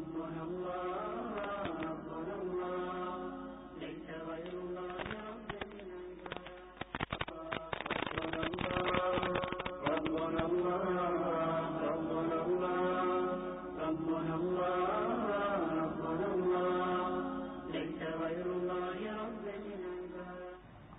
ربنا الله ربنا الله ليس غير الله ربنا الله ربنا الله ربنا الله ربنا الله ليس غير الله رب العباد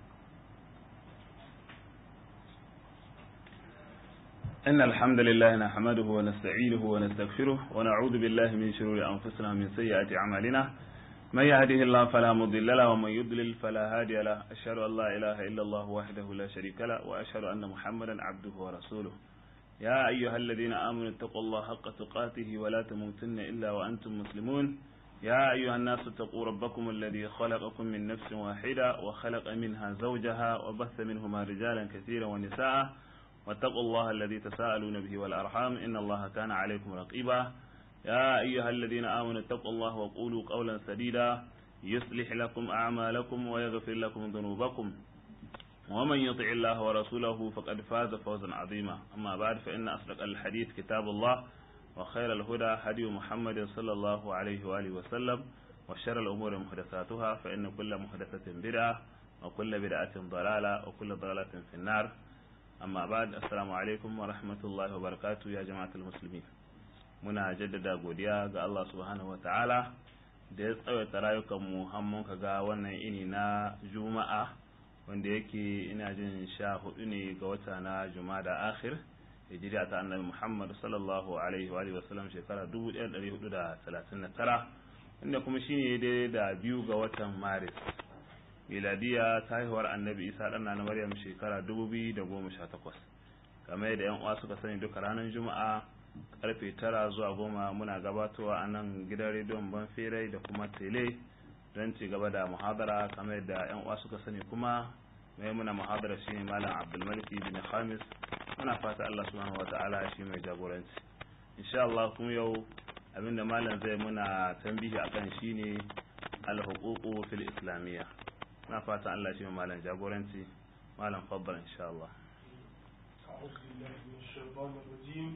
إن الحمد لله نحمده ونستعينه ونستغفره ونعوذ بالله من شرور أنفسنا ومن سيئات أعمالنا من يهده الله فلا مضل له ومن يضلل فلا هادي له أشهد أن لا إله إلا الله وحده لا شريك له وأشهد أن محمدا عبده ورسوله يا أيها الذين آمنوا اتقوا الله حق تقاته ولا تموتن إلا وأنتم مسلمون يا أيها الناس اتقوا ربكم الذي خلقكم من نفس واحدة وخلق منها زوجها وبث منهما رجالا كثيرا ونساء واتقوا الله الذي تساءلون به والأرحام إن الله كان عليكم رقيبا يا أيها الذين آمنوا اتقوا الله وقولوا قولا سديدا يصلح لكم أعمالكم ويغفر لكم ذنوبكم ومن يطع الله ورسوله فقد فاز فوزا عظيما أما بعد فإن أصدق الحديث كتاب الله وخير الهدى هدي محمد صلى الله عليه وآله وسلم وشر الأمور محدثاتها فإن كل محدثة بدعة وكل بدعة ضلالة وكل ضلالة في النار amma ba da assalamu alaikum wa rahmatullahi wa barakatu ya jama'atul musulmi muna jaddada godiya ga Allah subhanahu wa ta'ala da ya tsawaita rayukan mu hammun ka ga wannan ini na juma'a wanda yake ina jin sha hudu ne ga wata na jumada akhir hijira ta annabi muhammad sallallahu alaihi wa alihi wasallam shekara 1439 inda kuma shine daidai da biyu ga watan maris miladiya ta haihuwar annabi isa ɗan na maryam shekara 2018 kamar yadda yan uwa suka sani duka ranar juma'a karfe tara zuwa goma muna gabatowa a nan gidan rediyon banferai da kuma tele don ci gaba da muhadara kamar yadda yan uwa suka sani kuma mai muna muhadara shine malam abdulmalik bin khamis muna fata allah subhanahu wataala shi mai jagoranci insha allah kuma yau abinda malam zai muna tambihi akan shine al-huququ fil islamiyya na fatan Allah shi malam jagoranci malam faddal insha Allah أعوذ بالله من الشيطان الرجيم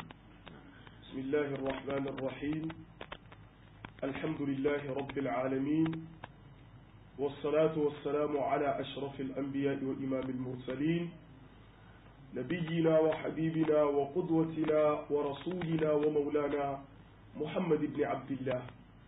بسم الله الرحمن الرحيم الحمد لله رب العالمين والصلاة والسلام على أشرف الأنبياء وإمام المرسلين نبينا وحبيبنا وقدوتنا ورسولنا ومولانا محمد بن عبد الله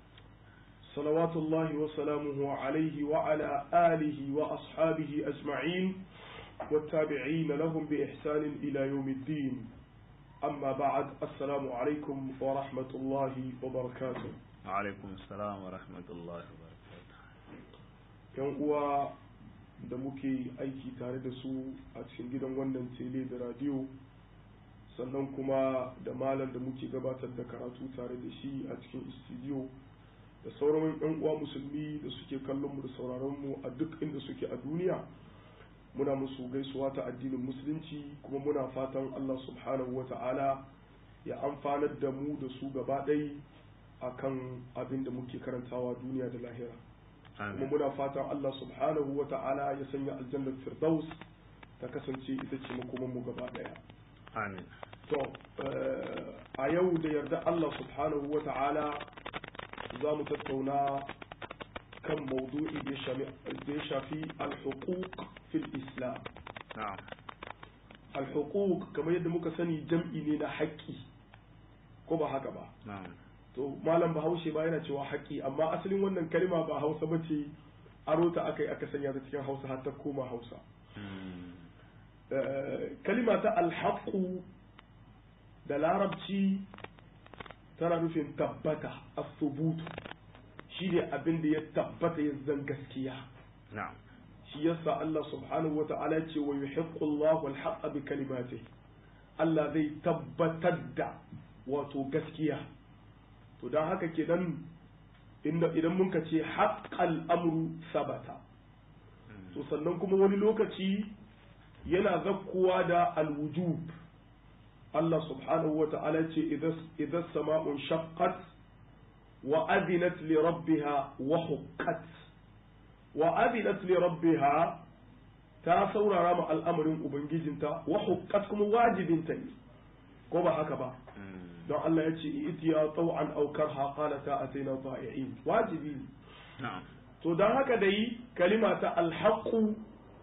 صلوات الله وسلامه عليه وعلى آله وأصحابه أجمعين والتابعين لهم بإحسان إلى يوم الدين أما بعد السلام عليكم ورحمة الله وبركاته alaikum assalam wa rahmatullahi wa barakatuh yan uwa da muke aiki tare da su a cikin gidan wannan tele da radio sannan kuma da malam da muke gabatar da karatu tare da shi a cikin studio da sauran yan uwa musulmi da suke kallon mu da sauraron mu a duk inda suke a duniya muna musu gaisuwa ta addinin musulunci kuma muna fatan Allah subhanahu wa ta'ala ya amfanar da mu da su gaba ɗai akan abin da muke karantawa duniya da lahira kuma amin muna fatan Allah subhanahu wa ta'ala ya sanya aljannar firdaus ta kasance ita ce makoman mu gaba ɗaya amin to eh, a yau da yarda Allah subhanahu wa ta'ala za mu tattauna kan maudu'i da ya shami- da ya shafi al-huquq fil islam na'am al-huquq kamar yadda muka sani jam'i ne na haƙƙi ko ba haka ba na'am to malam bahaushe ba yana cewa haƙƙi amma asalin wannan kalma ba hausa ba ce aro ta aka yi aka sanya ta cikin hausa har ta koma hausa Mm, Eh, kalima ta alhaƙu da larabci tana nufin tabbata asubutu shi ne abin da ya tabbata ya zan gaskiya na'am shi yasa Allah subhanahu wa ta'ala ce wa yuhiqqu Allahu al-haqqa bi kalimatihi Allah zai tabbatar da wato gaskiya to dan haka kenan inda idan mun ka ce haqqal amru sabata to sannan kuma wani lokaci yana zakkuwa da alwujub Allah subhanahu wa ta'ala ce idan sama'un shaqqat wa adinat li rabbiha wa huqqat wa adinat li rabbiha ta saurara ma al'amarin ubangijinta wa huqqat kuma wajibinta ne ko ba haka ba don Allah ya ce itiya taw'an aw karha qalata ataina ta'i'in wajibi ne na'am to don haka da yi kalima ta alhaƙu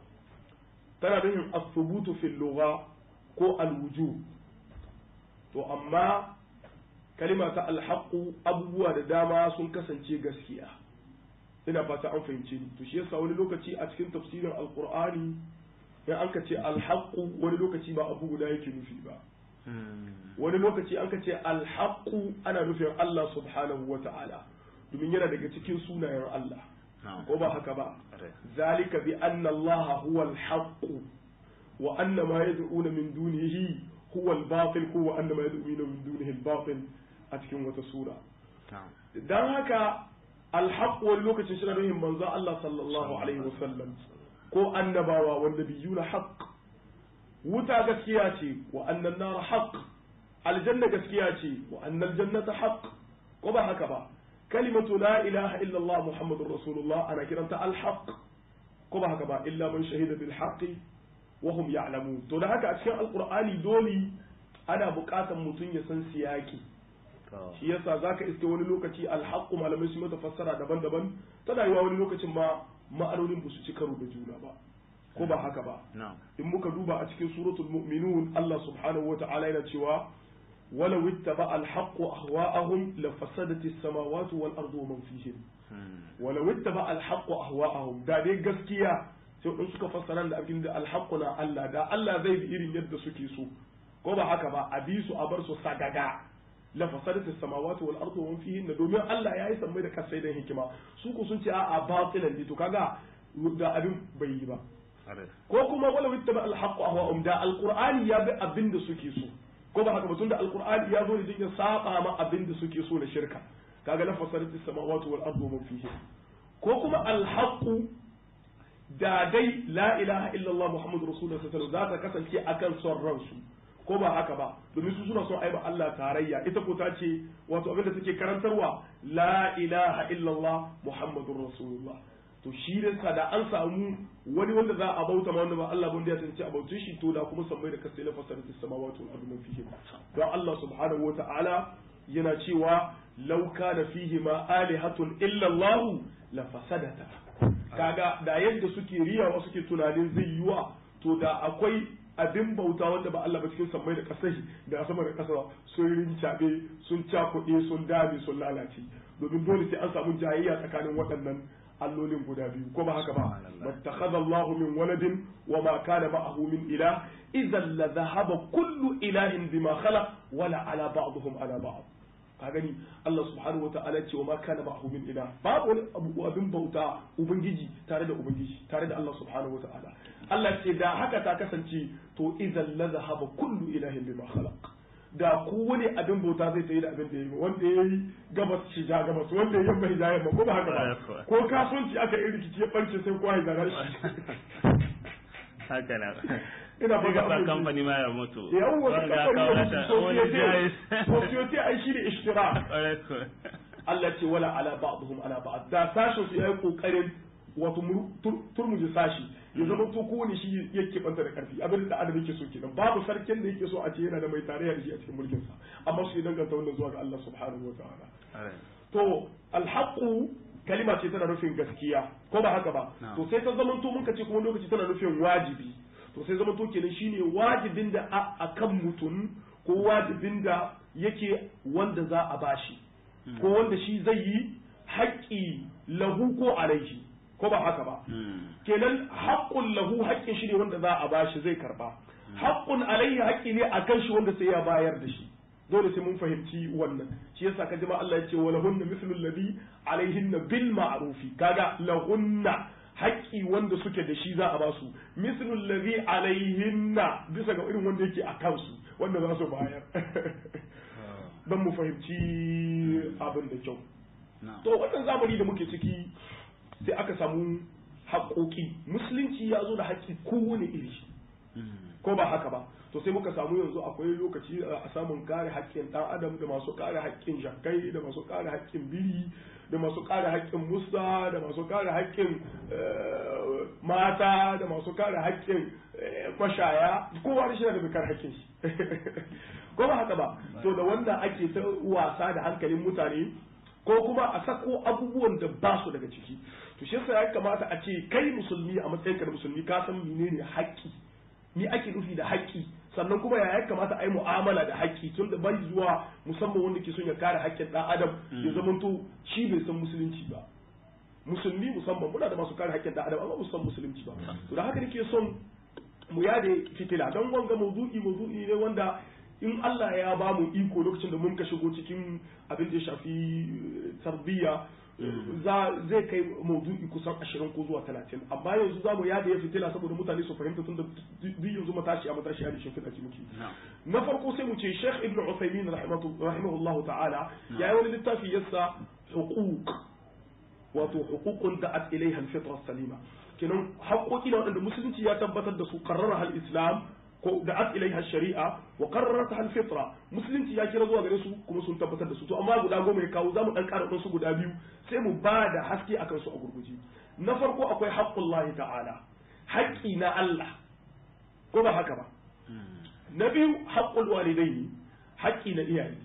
tana nufin asubutu fil lugha ko alwuju to amma kalima ta alhaƙu abubuwa da dama sun kasance gaskiya ina fata an fahimce ni to shi yasa wani lokaci a cikin tafsirin alqur'ani in an ka ce alhaƙu wani lokaci ba abu guda yake nufi ba wani lokaci an ka ce alhaƙu ana nufin Allah subhanahu wa ta'ala domin yana daga cikin sunayen Allah ko ba haka ba zalika bi anna allaha huwa al-haqq wa anna ma yad'una min dunihi huwa al-batil ko wa anna ma yad'una min dunihi al-batil a cikin wata sura dan haka al-haqq wani lokacin shi na nufin manzo Allah sallallahu alaihi wasallam ko annabawa wanda biyuna haqq wuta gaskiya ce wa annan nar haqq aljanna gaskiya ce wa annal jannata haqq ko ba haka ba kalimatu la ilaha illa Allah Muhammadur Rasulullah ana kiranta al-haq ko ba haka ba illa man shahida bil haqqi wa hum ya'lamun to da haka a cikin alqur'ani dole ana buƙatar mutum ya san siyaki shi yasa zaka iske wani lokaci al-haq malamai su mata fassara daban-daban tana yiwa wani lokacin ma ma'anonin ba su ci karo da juna ba ko ba haka ba in muka duba a cikin suratul mu'minun Allah subhanahu wa ta'ala yana cewa ولو اتبع الحق أهواءهم لفسدت السماوات والأرض ومن فيهن ولو اتبع الحق أهواءهم da dai gaskiya sai in suka fassara da abin da alhaqqu na Allah da Allah zai bi irin yadda suke so ko ba haka ba a bi su a bar su sagaga la fasadatu samawati wal ardu wa fihin domin Allah ya yi sammai da kasai da hikima su ku sun ce a batilan ne to kaga da abin bai yi ba ko kuma wala wittaba al haqqu ahwa'um da alqur'ani ya bi abin da suke so ko ba haka ba tunda alqur'ani ya zo ne din ya saba ma abin da suke so na shirka kaga la fasadatu samawati wal ardu wa fihin ko kuma al haqqu da dai la ilaha illallah muhammadu rasulullah sallallahu alaihi wasallam za ta kasance akan son ransu ko ba haka ba domin su suna son aiba Allah tarayya ita ko ta ce wato abinda take karantarwa la ilaha illallah muhammadur rasulullah to shi da da an samu wani wanda za a bauta ma wanda ba Allah wanda ya tantance a bautin shi to da kuma sammai da kasai la fasarati samawati wal ardu fihi don Allah subhanahu wa ta'ala yana cewa law kana fihi ma alihatun illa Allah la fasadata kaga da yadda suke riyawa suke tunanin zai yiwa to da akwai abin bauta wanda ba Allah ba cikin sammai da kasai da sama da kasa sun rincaɓe sun cakuɗe sun dame sun lalace domin dole sai an samu jayayya tsakanin waɗannan allolin guda biyu ko ba haka ba mattakhadha Allahu min waladin wa ma kana ma'ahu min ilah idhan la dhahaba kullu ilahin bima khalaq wala ala ba'dihim ala ba'd ka gani Allah subhanahu wa ta'ala ce wa ma kana ma'ahu min ilah babu wani abu abin bauta ubangiji tare da ubangiji tare da Allah subhanahu wa ta'ala Allah ce da haka ta kasance to idan la zahaba kullu ilahin bima khalaq da kowane abin bauta zai tayi da abin da yayi wanda yayi gabas shi ja gabas wanda yayi yamma ja yamma ko ba haka ba ko kasuwanci aka yi rikici ya barce sai kowa ya zara shi haka na ina ba ga kamfani ma ya mutu yawwa kamfani ya wani jayis society ai shi ne ishtira Allah ce wala ala ba'dhum ala ba'd da sashin su yayi kokarin wato turmuji sashi ya zama to kowane shi yake banta da karfi abin da adam yake so kenan babu sarkin da yake so a ce yana da mai tarayya da shi a cikin mulkin sa amma su danganta wannan zuwa ga Allah subhanahu wa ta'ala to alhaqu kalima ce tana nufin gaskiya ko ba haka ba to sai ta zama to mun ce kuma lokaci tana nufin wajibi to sai zama to kenan shine wajibin da akan mutum ko wajibin da yake wanda za a bashi ko wanda shi zai yi haƙƙi lahu ko alaihi ko ba haka ba kenan haƙƙun lahu haƙƙin shi ne wanda za a bashi zai karba haƙƙun alaihi haƙƙi ne a kan shi wanda sai ya bayar da shi dole sai mun fahimci wannan shi yasa ka jima Allah ya ce wa lahunna mithlu alladhi alaihinna bil ma'rufi kaga lahunna haƙƙi wanda suke da shi za a ba su mithlu alladhi alaihinna bisa ga irin wanda yake a kansu wanda za su bayar dan mu fahimci abin da kyau to wannan zamani da muke ciki sai aka samu haƙoƙi musulunci ya zo da haƙƙi kowane iri ko ba haka ba to sai muka samu yanzu akwai lokaci a samun kare haƙƙin ɗan adam da masu kare haƙƙin shakai da masu kare haƙƙin biri da masu kare haƙƙin musa da masu kare haƙƙin mata da masu kare haƙƙin mashaya kowa da shi da mai kare haƙƙin shi ko ba haka ba to da wanda ake ta wasa da hankalin mutane ko kuma a sako abubuwan da ba su daga ciki to shi yasa ya kamata a ce kai musulmi a matsayinka da musulmi ka san menene haƙƙi ni ake nufi da haƙƙi sannan kuma ya kamata a yi mu'amala da haƙƙi tun da bai zuwa musamman wanda ke son ya kare haƙƙin ɗan adam ya zamanto shi bai san musulunci ba musulmi musamman muna da masu kare haƙƙin ɗan adam amma ba san musulunci ba to da haka nake son mu yade fitila don wanga mawdu'i mawdu'i ne wanda in Allah ya ba mu iko lokacin da mun ka shigo cikin abin da ya shafi tarbiyya zai kai maudu'i kusan ashirin ko zuwa talatin amma yanzu za mu yada ya fitila saboda mutane su fahimta tun da duk yanzu matashi a matashi a dishin fitaki muke na farko sai mu ce sheikh ibn usaimin rahimahullahu ta'ala ya yi wani littafi yasa huquq wato huququn da'at ilaiha al-fitra salima kenan haƙoƙi na waɗanda musulunci ya tabbatar da su qarrara al-islam ko da'at ilaiha shari'a wa qarrarat al fitra musulunci ya kira zuwa gare su kuma sun tabbatar da su to amma guda goma ya kawo zamu dan ƙara su guda biyu sai mu ba da haske akan su a gurguje na farko akwai haqqullahi ta'ala haƙƙi na Allah ko ba haka ba na biyu haqqul walidaini haƙƙi na iyaye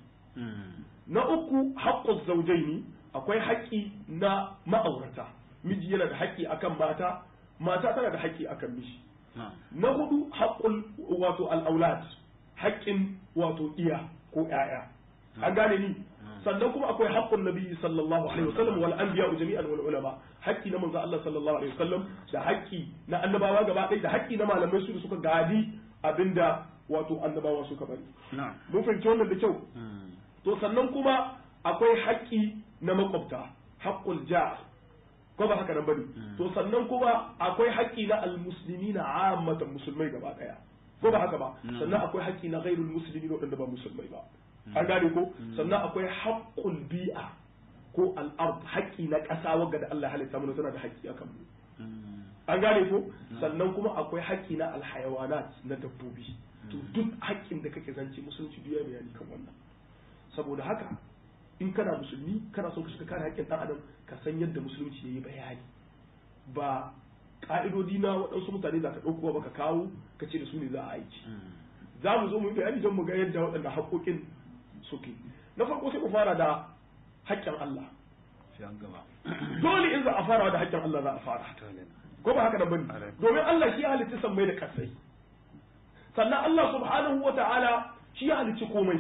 na uku haqquz zawjaini akwai haƙƙi na ma'aurata miji yana da haƙƙi akan mata mata tana da haƙƙi akan miji na hudu haƙƙul wato al'aulat haƙƙin wato iya ko ‘ya'ya an gane ni sannan kuma akwai haƙƙun nabi sallallahu alaihi wasallam wal anbiya jami'an wal ulama haƙƙi na manzo Allah sallallahu alaihi wasallam da haƙƙi na annabawa gaba ɗaya da haƙƙi na malamai su da suka gadi abinda wato annabawa suka bari mun fahimci wannan da kyau to sannan kuma akwai haƙƙi na makwabta haƙƙul jar ko ba haka nan bane to sannan kuma akwai haƙƙi na almuslimi na ammatan musulmai gaba daya ko ba haka ba sannan akwai haƙƙi na ghairul muslimi waɗanda ba musulmai ba an gane ko sannan akwai haqqul bi'a ko al-ard haƙƙi na ƙasa wanda da Allah ya halitta mana tana da haƙƙi akan mu an gane ko sannan kuma akwai haƙƙi na alhayawanat na dabbobi to duk haƙƙin da kake zance musulunci duk ya bayani kan wannan saboda haka in kana musulmi kana son ka shiga kare haƙƙin ɗan adam ka san yadda musulunci yayi bayani ba ƙa'idodi na waɗansu mutane za ka ɗauko ba ka kawo ka ce da su ne za a aiki za mu zo mu yi bayani don mu ga yadda waɗanda haƙoƙin suke na farko sai mu fara da haƙƙin Allah dole in za a fara da haƙƙin Allah za a fara ko ba haka da bane domin Allah shi ya halitta sammai da kasai sannan Allah subhanahu wa ta'ala shi ya halicci komai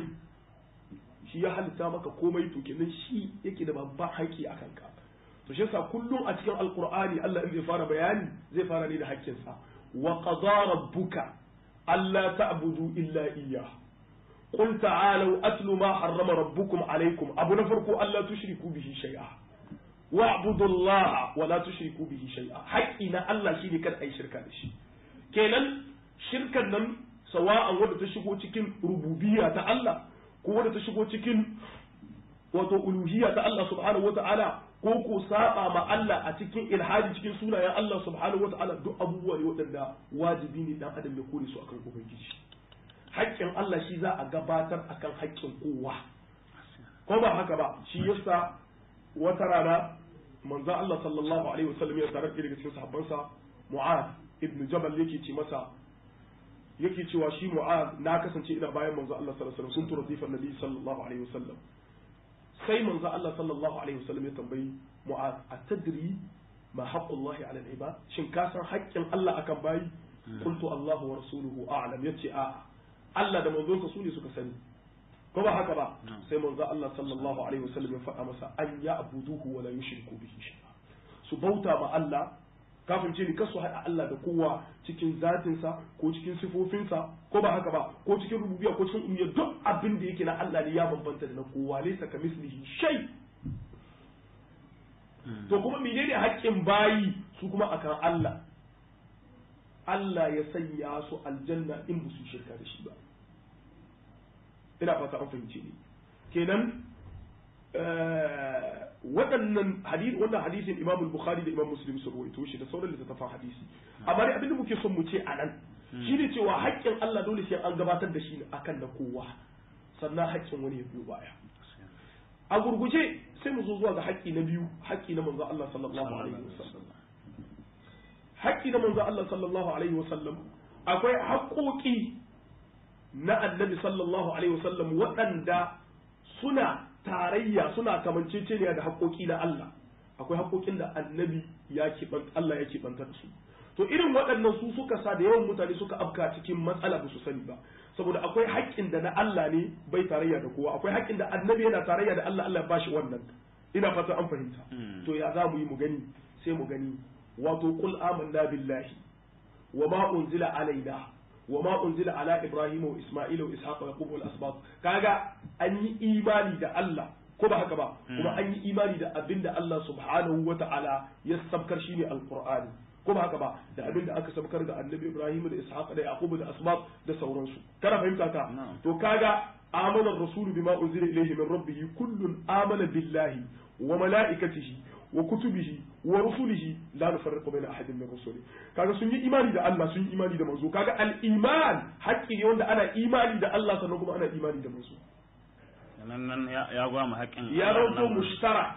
shi ya halitta maka komai to kenan shi yake da babban haƙƙi a kanka to shi yasa kullum a cikin alqur'ani Allah in zai fara bayani zai fara ne da haƙƙinsa wa qada rabbuka alla ta'budu illa iyyah qul ta'alu atlu ma harrama rabbukum alaykum abu na farko alla tushriku bihi shay'a wa'budu Allah wa la tushriku bihi shay'a haƙƙi na Allah shine kada ai shirka da shi kenan shirkan nan sawa'an wanda ta shigo cikin rububiyya ta Allah ko wadda ta shigo cikin wato uluhiyya ta Allah subhanahu wata'ala ko ko saba ma Allah a cikin ilhaji cikin sunayen Allah subhanahu wata'ala duk abubuwa ne waɗanda wajibi ne dan adam ya kore su akan ubangiji haƙƙin Allah shi za a gabatar akan haƙƙin kowa ko ba haka ba shi yasa wata rana manzo Allah sallallahu alaihi wasallam ya tarar daga cikin sahabbansa Mu'ad ibn Jabal yake ce masa yake cewa shi mu'az na kasance ina bayan manzo Allah sallallahu alaihi wasallam kuntu radifan nabi sallallahu alaihi wasallam sai manzo Allah sallallahu alaihi wasallam ya tambayi mu'az atadri ma haqqullahi ala al-ibad shin ka san haƙƙin Allah akan bayi qultu Allahu wa rasuluhu a'lam yace a Allah da manzonsa su ne suka sani ko ba haka ba sai manzo Allah sallallahu alaihi wasallam ya faɗa masa an ya abuduhu wa la yushriku bihi shay'a su bauta ma Allah kafin ce ni kasu haɗa Allah da kowa cikin zatinsa ko cikin sifofinsa ko ba haka ba ko cikin rububiya ko cikin umiyya duk abin da yake na Allah ne ya bambanta da na kowa laysa ka mislihi shay to kuma menene haƙƙin bayi su kuma akan Allah Allah ya sanya su aljanna in ba su shirka da shi ba ina fata an fahimce ni kenan waɗannan hadisi wannan hadisin Imam Bukhari da Imam Muslim sun rawaito shi da sauran littattafan hadisi amma dai abinda muke son mu ce anan shine cewa haƙƙin Allah dole sai an gabatar da shi akan na kowa sannan haƙƙin wani ya biyo baya a gurguje sai mu zo zuwa ga haƙƙi na biyu haƙƙi na manzo Allah sallallahu alaihi wasallam haƙƙi na manzo Allah sallallahu alaihi wasallam akwai haƙƙoƙi na annabi sallallahu alaihi wasallam waɗanda suna tarayya suna kamanceceniya da haƙoƙi na Allah akwai haƙoƙin da annabi ya Allah ya keɓanta da su to irin waɗannan su suka sa da yawan mutane suka afka cikin matsala ba su sani ba saboda akwai haƙƙin da na Allah ne bai tarayya da kowa akwai haƙƙin da annabi yana tarayya da Allah Allah ya bashi wannan ina fata an fahimta to ya za mu yi mu gani sai mu gani wato qul amanna billahi wa ma unzila alaina wa ma unzila ala ibrahim wa isma'il wa ishaq wa yaqub wal asbab kaga an yi imani da Allah ko ba haka ba kuma an yi imani da abinda Allah subhanahu wa ta'ala ya sabkar shine alqur'ani ko ba haka ba da abinda aka sabkar ga annabi ibrahim da ishaq da yaqub da asbab da sauransu kana fahimta ta to kaga amana ar-rasul bima unzila ilayhi min rabbih kullun amana billahi wa malaikatihi wa kutubihi wa rusulihi la nufarriqu baina ahadin min rusuli kaga sun yi imani da Allah sun yi imani da manzo kaga al-iman haƙƙi ne wanda ana imani da Allah sannan kuma ana imani da manzo nan nan ya gwa mu haƙƙin ya rauto mushtarak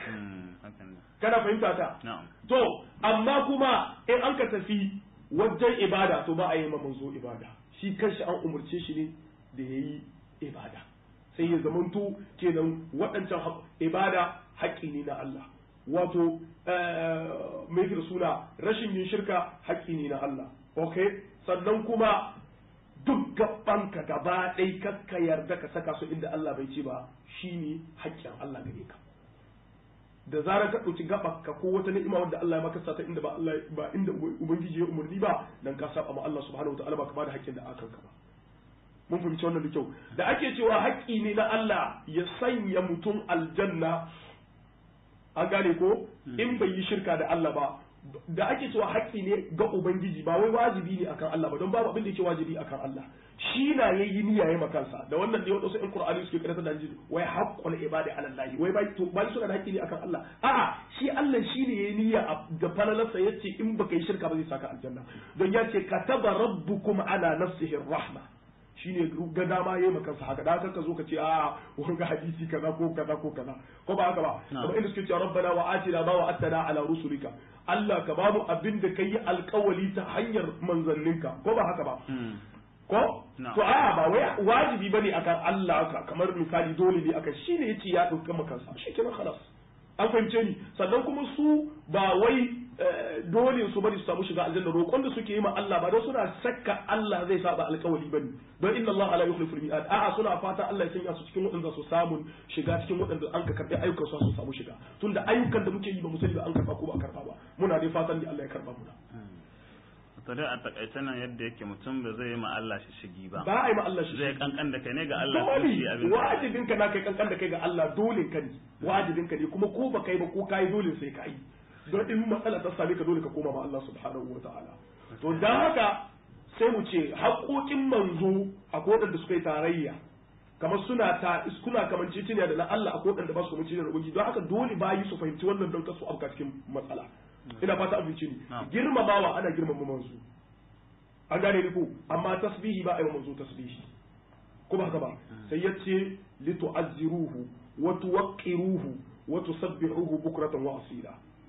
kana fahimta ta to amma kuma in an ka tafi wajen ibada to ba a yi ma manzo ibada shi kanshi an umurce shi ne da yayi ibada sai ya zamanto kenan waɗancan ibada haƙƙi ne na Allah wato mai da suna rashin yin shirka haƙƙi ne na Allah ok sannan kuma duk gabanka gaba ɗai kakka yarda ka saka su inda Allah bai ce ba shine haƙƙin Allah gare ka da zarar ka ɗauki gabanka ko wata ni'ima wanda Allah ya maka sata inda ba Allah ba inda ubangiji ya umarni ba dan ka saba ma Allah subhanahu wataala ba ka bada haƙƙin da aka ka ba mun fahimci wannan da kyau da ake cewa haƙƙi ne na Allah ya sanya mutum aljanna an gane ko in bai yi shirka da Allah ba da ake cewa haƙƙi ne ga ubangiji ba wai wajibi ne akan Allah ba don babu abin da yake wajibi akan Allah shi na yayi niyya yayi makansa da wannan ne wadansu in Qur'ani suke karanta da ji wai haqqul ibadi ala Allah wai bai to bai suna da haƙƙi ne akan Allah a'a shi Allah shi ne yayi niyya da falalarsa yace in baka yi shirka ba zai saka aljanna don ya ce kataba rabbukum ala nafsihi rahma shine ga dama yayi maka sa haka da haka ka zo ka ce a wanga hadisi kaza ko kaza ko kaza ko ba haka ba kuma inda suke cewa rabbana wa atina ma wa atana ala rusulika Allah ka bamu abin da kai alkawali ta hanyar manzanninka ko ba haka ba ko to a ba wai wajibi bane akan Allah kamar misali dole ne akan shine yace ya dauka maka sa shi kenan khalas an fahimce ni sannan kuma su ba wai dole su bari su samu shiga aljanna roƙon da suke yi ma Allah ba don suna sakka Allah zai saba alƙawari bane don inna Allah la yukhlifu al-mi'ad a'a suna fata Allah ya sanya su cikin waɗanda su samu shiga cikin waɗanda an ka karɓi ayyukan su su samu shiga tunda ayyukan da muke yi ba mu sani ba an karɓa ko ba a karɓa ba muna dai fatan da Allah ya karɓa muna to dai a takaice nan yadda yake mutum ba zai yi ma Allah shi shigi ba ba a yi ma Allah shi zai kankan da kai ne ga Allah dole shi abin wajibin ka na kai kankan da kai ga Allah dole ka ne wajibin ka ne kuma ko ba kai ba ko kai dole sai ka yi don in matsala ta same ka dole ka koma ma Allah subhanahu wa ta'ala to dan haka sai mu ce haƙoƙin manzo a waɗanda suka yi tarayya kamar suna ta suna kamar ciciniya da na Allah a waɗanda ba su kamar ciciniya da ubangi don haka dole bayi su fahimci wannan don kasu afka cikin matsala ina fata abinci ne girmamawa ana girmama manzo an gane ni ko amma tasbihi ba a yi manzo tasbihi ko ba haka ba sai ya ce litu'azziruhu wa tuwaqqiruhu wa tusabbihuhu bukratan wa asila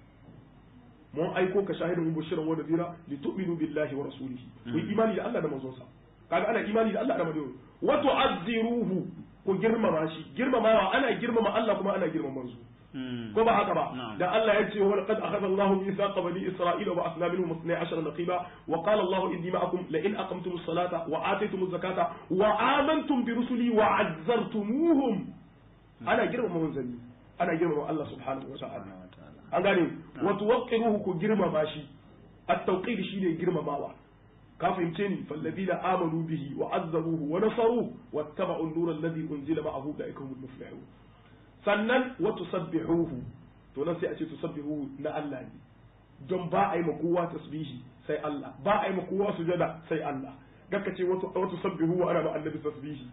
mun aiko ka shahidin mubashiran wa nadira litu'minu billahi wa rasulihi ku imani da Allah da manzonsa kaga ana imani da Allah da manzonsa wa tu'azziruhu ku girmama shi girmamawa ana girmama Allah kuma ana girmama manzo ko ba haka ba da Allah ya ce wa laqad akhadha Allahu mithaqa bani Isra'ila wa asna minhum 12 naqiba wa qala Allahu inni ma'akum la in aqamtumus salata wa ataytumuz zakata wa amantum bi rusuli wa 'azzartumuhum ana girmama manzanni ana girmama Allah subhanahu wa ta'ala an gane wa tuwaqqiruhu ku girmama shi at-tawqir shine girmamawa ka fahimce ni falladina amanu bihi wa azzaruhu wa nasaruhu wattaba'u an-nura alladhi unzila ma'ahu ulaika humul muflihun sannan wa tusabbihuhu to nan sai a ce tusabbihuhu na Allah ne don ba a yi ma kowa tasbihi sai Allah ba a yi ma kowa sujada sai Allah gaka ce wa tusabbihuhu ana ma annabi tasbihi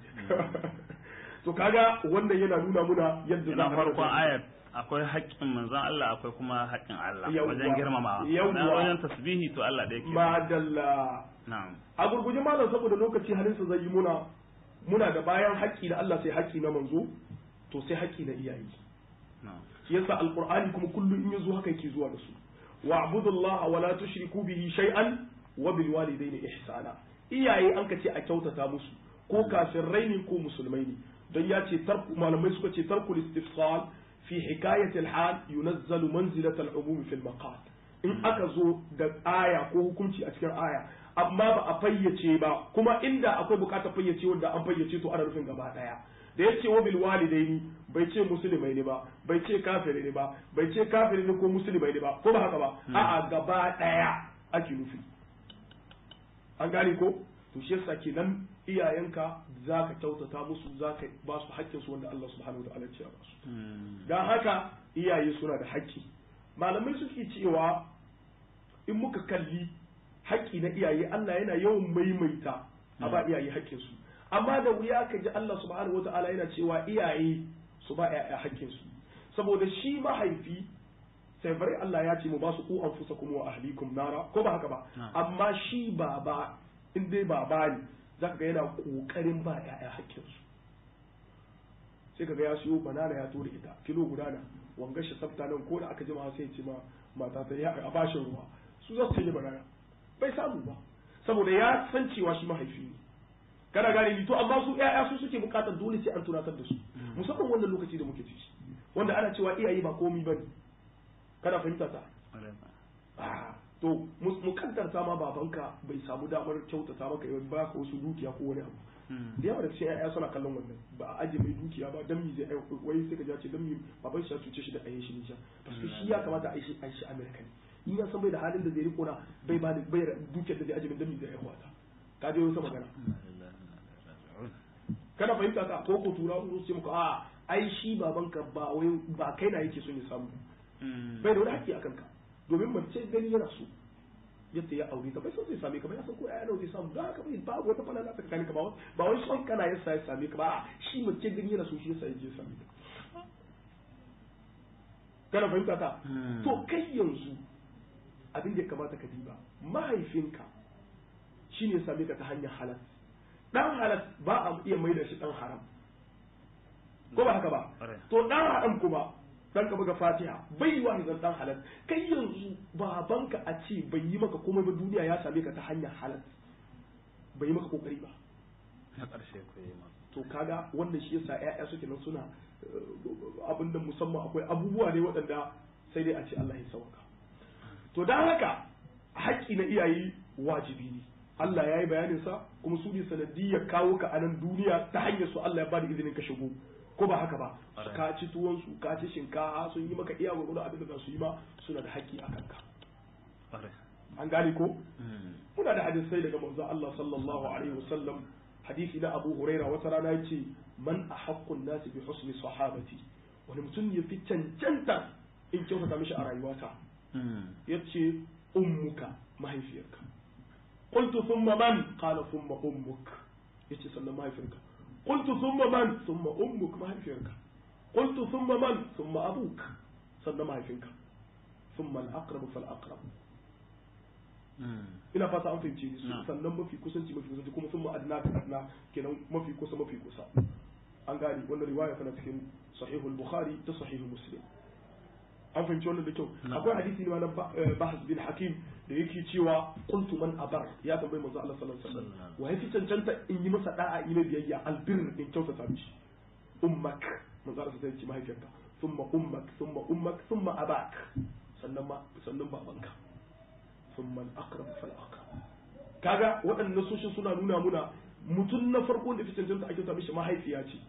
to kaga wannan yana nuna muna yadda za farkon ayat akwai haƙƙin manzon Allah akwai kuma haƙƙin Allah wajen girmamawa na wajen tasbihi to Allah da yake madalla na'am a gurguje malam saboda lokaci halin sa zai yi muna muna da bayan haƙƙi na Allah sai haƙƙi na manzo to sai haƙƙi na iyaye shi yasa alqur'ani kuma kullum in yazo haka yake zuwa da su wa'budullaha wa la tushriku bihi shay'an wa bil walidayni ihsana iyaye an ka ce a kyautata musu ko kafirai ne ko musulmai ne don ya ce malamai suka ce tarkul istifsal fi hikayat al-hal yunazzalu manzilat al-umum fi al-maqal in aka zo da aya ko hukunci a cikin aya amma ba a fayyace ba kuma inda akwai bukatar fayyace wanda an fayyace to ana nufin gaba daya da yace wa bil walidaini bai ce musulmai ne ba bai ce kafiri ne ba bai ce kafiri ne ko musulmai ne ba ko ba haka ba a'a gaba daya ake nufi an gane ko to shi yasa kenan iyayenka za ka kyautata musu za ka ba su haƙƙinsu wanda Allah subhanahu wa ta'ala ya ba su don haka iyaye suna da haƙƙi malamai suke cewa in muka kalli haƙƙi na iyaye Allah yana yawan maimaita a ba iyaye haƙƙinsu amma da wuya ka ji Allah subhanahu wa ta'ala yana cewa iyaye su ba ƴaƴa haƙƙinsu saboda shi mahaifi sai bari Allah ya ce mu ba su ku anfusakum wa ahlikum nara ko ba haka ba amma shi baba in dai baba ne za ka ga yana kokarin ba ya'ya hakkinsu sai ka ga ya siyo banana ya tura ita kilo guda na wanga shi sabta nan ko da aka jima sai ce ma mata ta ya a bashin ruwa su za su yi banana bai samu ba saboda ya san cewa shi mahaifi ne kana gane ni to amma su ya'ya su suke bukatar dole sai an tunatar da su musamman wannan lokaci da muke ciki wanda ana cewa iyaye ba komi bane kana fahimta ta to mu kaddarta ma babanka bai samu damar kyautata maka yau ba ka wasu dukiya ko wani abu da yawa da cikin ƴaƴa suna kallon wannan ba a aje mai dukiya ba dan mi zai ai wai sai ka ce dan mi baban shi ya cuce shi da ayin shi Nijar parce shi ya kamata a yi shi a shi America ne in ya san bai da halin da zai riko na bai ba bai dukiyar da zai aje min dan mi zai aiwa ta ka je wata magana kana fahimta ka ko ko tura su ce muku a ai shi babanka ba wai ba kai na yake son ya samu bai da wani haƙƙi akan ka domin mace gani yana so yadda ya aure ta bai son zai same ka ba ya san ko ya zai samu don haka bai babu wata falala ta tsakanin ka ba ba wai son kana yasa ya same ka ba shi mace gani yana so shi yasa ya je same ka kana fahimta ta to kai yanzu abin da ya kamata ka diba mahaifinka shine ya same ka ta hanyar halal dan halal ba a iya maida shi dan haram ko ba haka ba to dan haram kuma dan ka buga fatiha bai wa zan dan halal kai yanzu babanka a ce bai yi maka komai ba duniya ya same ka ta hanyar halal bai yi maka kokari ba na ƙarshe ko yi ma to kaga wannan shi yasa ƴaƴa suke nan suna abin da musamman akwai abubuwa ne waɗanda sai dai a ce Allah ya sauka to dan haka haƙƙi na iyaye wajibi ne Allah ya yi bayanin sa kuma su ne sanadiyyar kawo ka a nan duniya ta hanyar su Allah ya bada izinin ka shigo ko ba haka ba ka ci tuwon su ka ci shinkafa sun yi maka iya gwagwado abin da za su yi ma suna da haƙƙi a kanka an gane ko muna da hadisai daga manzon Allah sallallahu alaihi wasallam hadisi na Abu Huraira wata rana yace man ahaqqun nasi bi husni sahabati wani mutum ya fi cancanta in kyautata mishi a rayuwata yace ummuka mahaifiyarka qultu thumma man qala thumma ummuk yace sannan mahaifiyarka قلت ثم من ثم أمك ما هيفينك قلت ثم من ثم أبوك ثم ما هيفينك ثم الأقرب فالأقرب ina fata an fahimce ni sannan mafi kusanci mafi kusanci kuma sun adna ka adna kenan mafi kusa mafi kusa an gani wannan riwaya tana cikin sahihul bukhari da sahihul muslim an fahimci wannan da kyau akwai hadisi ne ma na bahas bin hakim da yake cewa qultu man abar ya tambayi manzo Allah sallallahu alaihi wasallam wa yafi cancanta in yi masa da'a ina biyayya albir in kyautata mishi ummak manzo Allah sai ya ce mahaifiyarka thumma ummak thumma ummak thumma abak sannan ma sannan babanka thumma al-aqrab fal aqrab kaga waɗannan nasoshin suna nuna muna mutum na farko da fi cancanta a kyauta mishi mahaifiya ce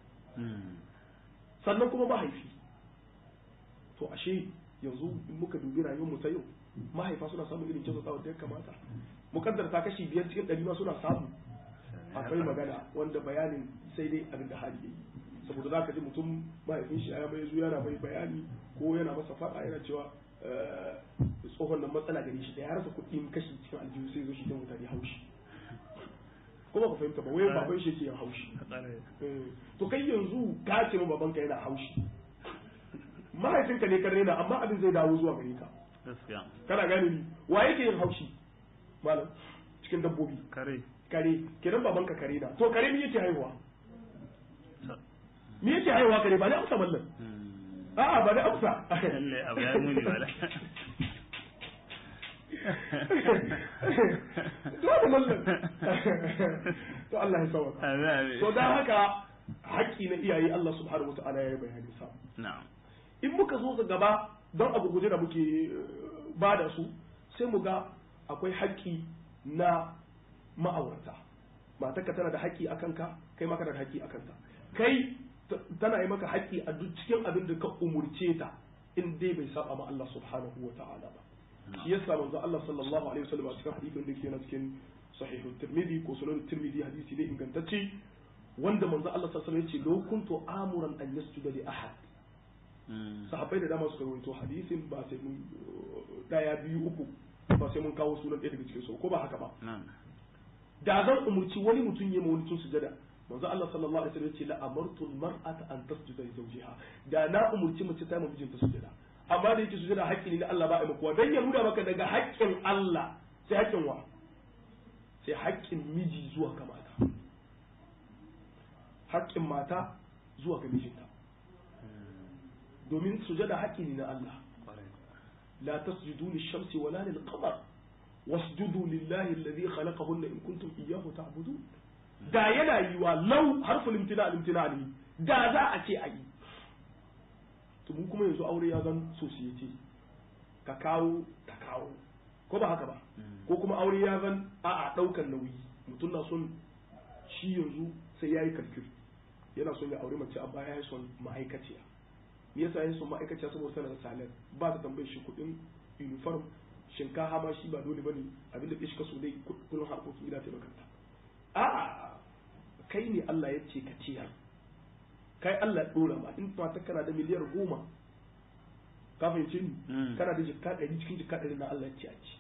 sannan kuma mahaifi to ashe yanzu in muka dubi rayuwar mu ta yau mahaifa suna samun irin kyautatawa da ya kamata mukaddar ta kashi biyar cikin ɗari ma suna samu akwai magana wanda bayanin sai dai abin da hali yayi saboda za ka ji mutum mahaifin shi ya mai zuwa yana mai bayani ko yana masa faɗa yana cewa tsohon nan matsala gare shi da ya rasa kuɗi kashi cikin aljihu sai zo shi ta mutane haushi kuma ka fahimta ba wai baban shi yake yin haushi to kai yanzu ka ce ma babanka yana haushi mahaifinka ne kan rena amma abin zai dawo zuwa gare ka gaskiya kana gane ni wa yake yin haushi malam cikin dabbobi kare kare kenan babanka kare na to kare me yake haihuwa me yake haihuwa kare ba ne amsa mallan a'a ba ne amsa lalle abu ya muni wala dole mallan to Allah ya sauka to dan haka haƙƙi na iyaye Allah subhanahu wata'ala ya yi bayani sa na'am in muka zo ga gaba don abu guje da muke ba da su sai mu ga akwai haƙƙi na ma'aurata matarka tana da haƙƙi a kanka kai maka da haƙƙi a kanta kai tana yi maka haƙƙi a duk cikin abin da ka umurce ta in dai bai saba ma Allah subhanahu wa ta'ala ba shi yasa manzo Allah sallallahu alaihi wasallam a cikin hadisin da yake na cikin sahih tirmidhi ko sunan tirmidhi hadisi ne ingantacce wanda manzo Allah sallallahu alaihi wasallam ya ce law kuntu amuran an yasjuda li ahad sahabbai da dama suka rawaito hadisin ba sai mun daya biyu uku ba sai mun kawo sunan ɗaya daga cikin su ko ba haka ba da zan umurci wani mutum ya ma wani tun sujada manzo Allah sallallahu alaihi wasallam ya ce la amartu al-mar'ata an tasjuda li zawjiha da na umurci mace ta mijinta sujada amma da yake sujada haƙƙi ne na Allah ba a makuwa dan ya nuna maka daga haƙƙin Allah sai haƙƙin wa sai haƙƙin miji zuwa ga mata haƙƙin mata zuwa ga mijinta domin sujada haƙƙi ne na Allah la tasjudu lish-shamsi wala lil-qamar wasjudu lillahi alladhi khalaqahunna in kuntum iyyahu ta'budun da yana yiwa lau harful imtina al-imtina ne da za a ce a yi to mu kuma yanzu aure ya zan society ka kawo ka kawo ko ba haka ba ko kuma aure ya zan a a daukan nauyi mutum na son shi yanzu sai yayi kalkul yana son ya aure mace a baya ya son ma'aikaciya me yasa ya son ma'aikaciya saboda sanar salar ba ta tambayar shi kuɗin uniform shinkafa ma shi ba dole bane abinda ke shi kaso dai kullum harkokin gida ta makanta a kai ne Allah ya ce ka ciyar kai Allah ya dora ma in mata kana da miliyar goma ka fahimce ni kana da jikka ɗari cikin jikka ɗari na Allah ya ce a ci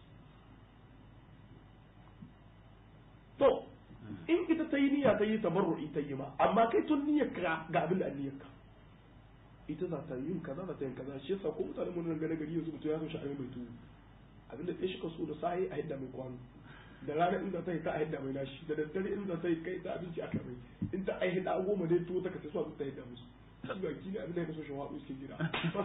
to in ita ta yi niyya ta yi tabarru'i ta yi ma amma kai tun niyyar ka ga abin da an niyyar ka ita za ta yin kaza za ta yin kaza shi yasa ko mutane mun gane gari yanzu mutum ya so sha'ani mai tuwo abin da shi ka so da sahi a yadda mai kwano da rana in za ta yi ta a yadda mai nashi da daddare in za ta yi kai ta abinci aka mai in ta aihi da goma dai tuwo ta kace so ta yadda musu shi ga kini abin da ya so shi waɗu suke gida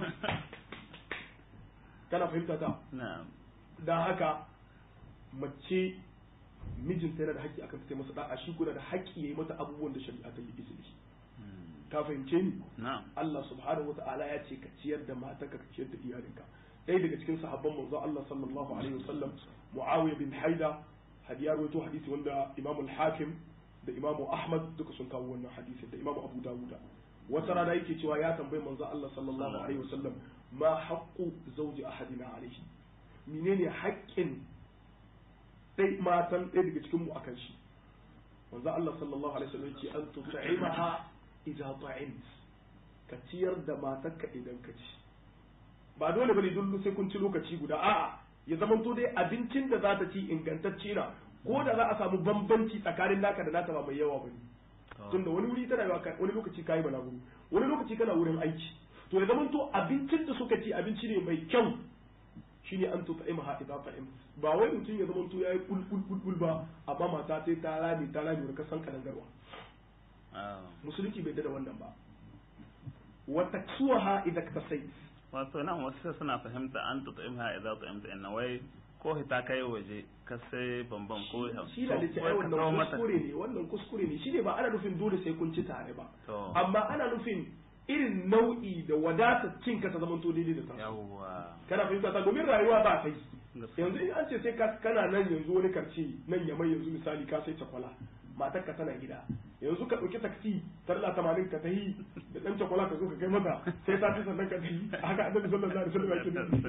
kana fahimta ta dan haka mace mijinta yana da haƙƙi akan ta masa da'a shi kuna da haƙƙi yayi mata abubuwan da shari'a ta yi izini ka fahimce ni Allah subhanahu wata'ala ya ce ka ciyar da matarka ka ciyar da iyalinka ɗaya daga cikin sahabban manzo Allah sallallahu alaihi wasallam Muawiya bin Haida hadiya rawaito hadisi wanda Imam al-Hakim da Imam Ahmad duka sun kawo wannan hadisi da Imam Abu Dawud wata rana yake cewa ya tambayi manzo Allah sallallahu alaihi wasallam ma haqqu zawji ahadina alaihi menene haƙƙin dai matan ɗaya daga cikin mu akan shi manzo Allah sallallahu alaihi wasallam yace an tut'imaha idza ta'imt ka ciyar da matarka idan ka ci ba dole bane duk sai kun ci lokaci guda a'a ya zama to dai abincin da za ta ci ingantacce na ko da za a samu bambanci tsakanin naka da nata ba mai yawa bane tunda wani wuri tana yawa wani lokaci kayi balaguro wani lokaci kana wurin aiki to ya zama to abincin da suka ci abinci ne mai kyau shine an tuta ima idza ta'im ba wai mutum ya zama to yayi kul kul kul kul ba amma mata sai ta rami ta rami ka san kadangarwa musulunci bai da wannan ba wa taksuha idza kasai wato nan wasu suna fahimta an tuta ima idza ta'imta inna wai ko ta kai waje ka sai bambam ko shi da ce ai wannan kuskure ne wannan kuskure ne shine ba ana nufin dole sai kun ci tare ba amma ana nufin irin nau'i da wadatar cin ka ta zama to daidai da ta yawwa kana fahimta ta domin rayuwa ba ta yi yanzu in an ce sai ka kana nan yanzu wani karce nan ya mai yanzu misali ka sai cakwala matar ka tana gida yanzu ka ɗauki taksi tarla tamanin ka tahi da ɗan cakwala ka zo ka kai mata sai sati sannan ka tahi haka annabi sallallahu alaihi wasallam ya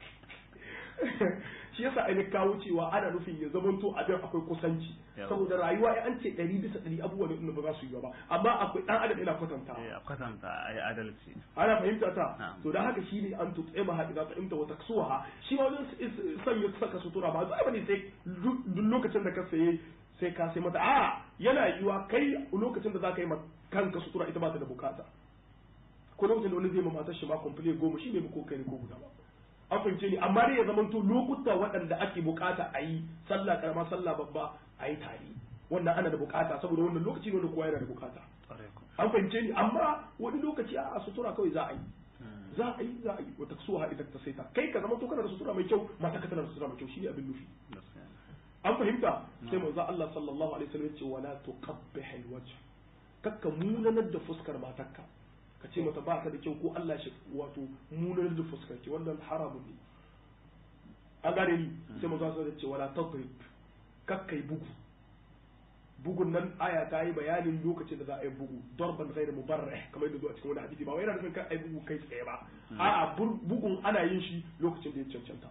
shi yasa ai kawo cewa ana nufin ya zamanto abin akwai kusanci saboda rayuwa ya an ce ɗari bisa ɗari abubuwan da ba za su yi ba amma akwai ɗan adam yana kwatanta a kwatanta ai adalci ana fahimta ta to da haka shi ne an tutse ma haɗi za ta imta wata kasuwa shi ma wajen sanya saka sutura ba zai bane sai duk lokacin da ka saye sai ka sai mata a yana yiwa kai lokacin da za ka yi ma kanka sutura ita ba ta da bukata ko lokacin da wani zai ma matar shi ma komple goma shi ne ko kai ne ko guda ba an fahimce ni amma dai ya zamanto lokuta waɗanda ake bukata a yi sallah karama sallah babba a yi tare wannan ana da bukata saboda wannan lokaci ne wanda kowa yana da bukata an fahimce ni amma wani lokaci a sutura kawai za a yi za a yi za a yi wata suha idan ta saita kai ka zama to kana da sutura mai kyau mata ka tana da sutura mai kyau shine abin nufi an fahimta sai manzo Allah sallallahu alaihi wasallam ya ce wala tuqabbih alwajh kakka munanar da fuskar matarka ka ce mata ba ka da kyau ko Allah shi wato munanar da fuskar ki wannan haramun ne an gane ni sai manzo Allah ya ce wala tadrib kakkai bugu bugun nan aya ta yi bayanin lokacin da za a yi bugu darban ghairu mubarrih kamar yadda zuwa cikin wani hadisi ba wai yana nufin kan ai bugu kai tsaye ba a'a bugun ana yin shi lokacin da ya cancanta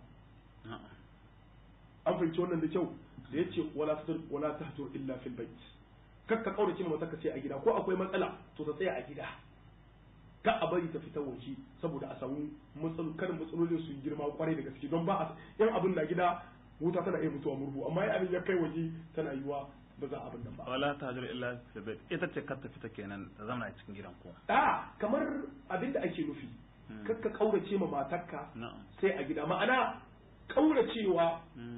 an fahimci wannan da kyau da yace wala tahdur wala tahdur illa fil bait kakka kaurace ma mata ka ce a gida ko akwai matsala to ta tsaya a gida ka a bari ta fita waje saboda a samu matsalu karin matsalolin su girma kwarai da gaske don ba a yan abin na gida wuta tana iya mutuwa murhu amma ya abin ya kai waje tana yiwa ba za a abin nan ba wala ta hajjar illa fi bait ita ce kar ta fita kenan ta zama a cikin gidan ko a kamar abin da ake nufi kakka kaurace ma matarka na'am sai a gida ma'ana kauracewa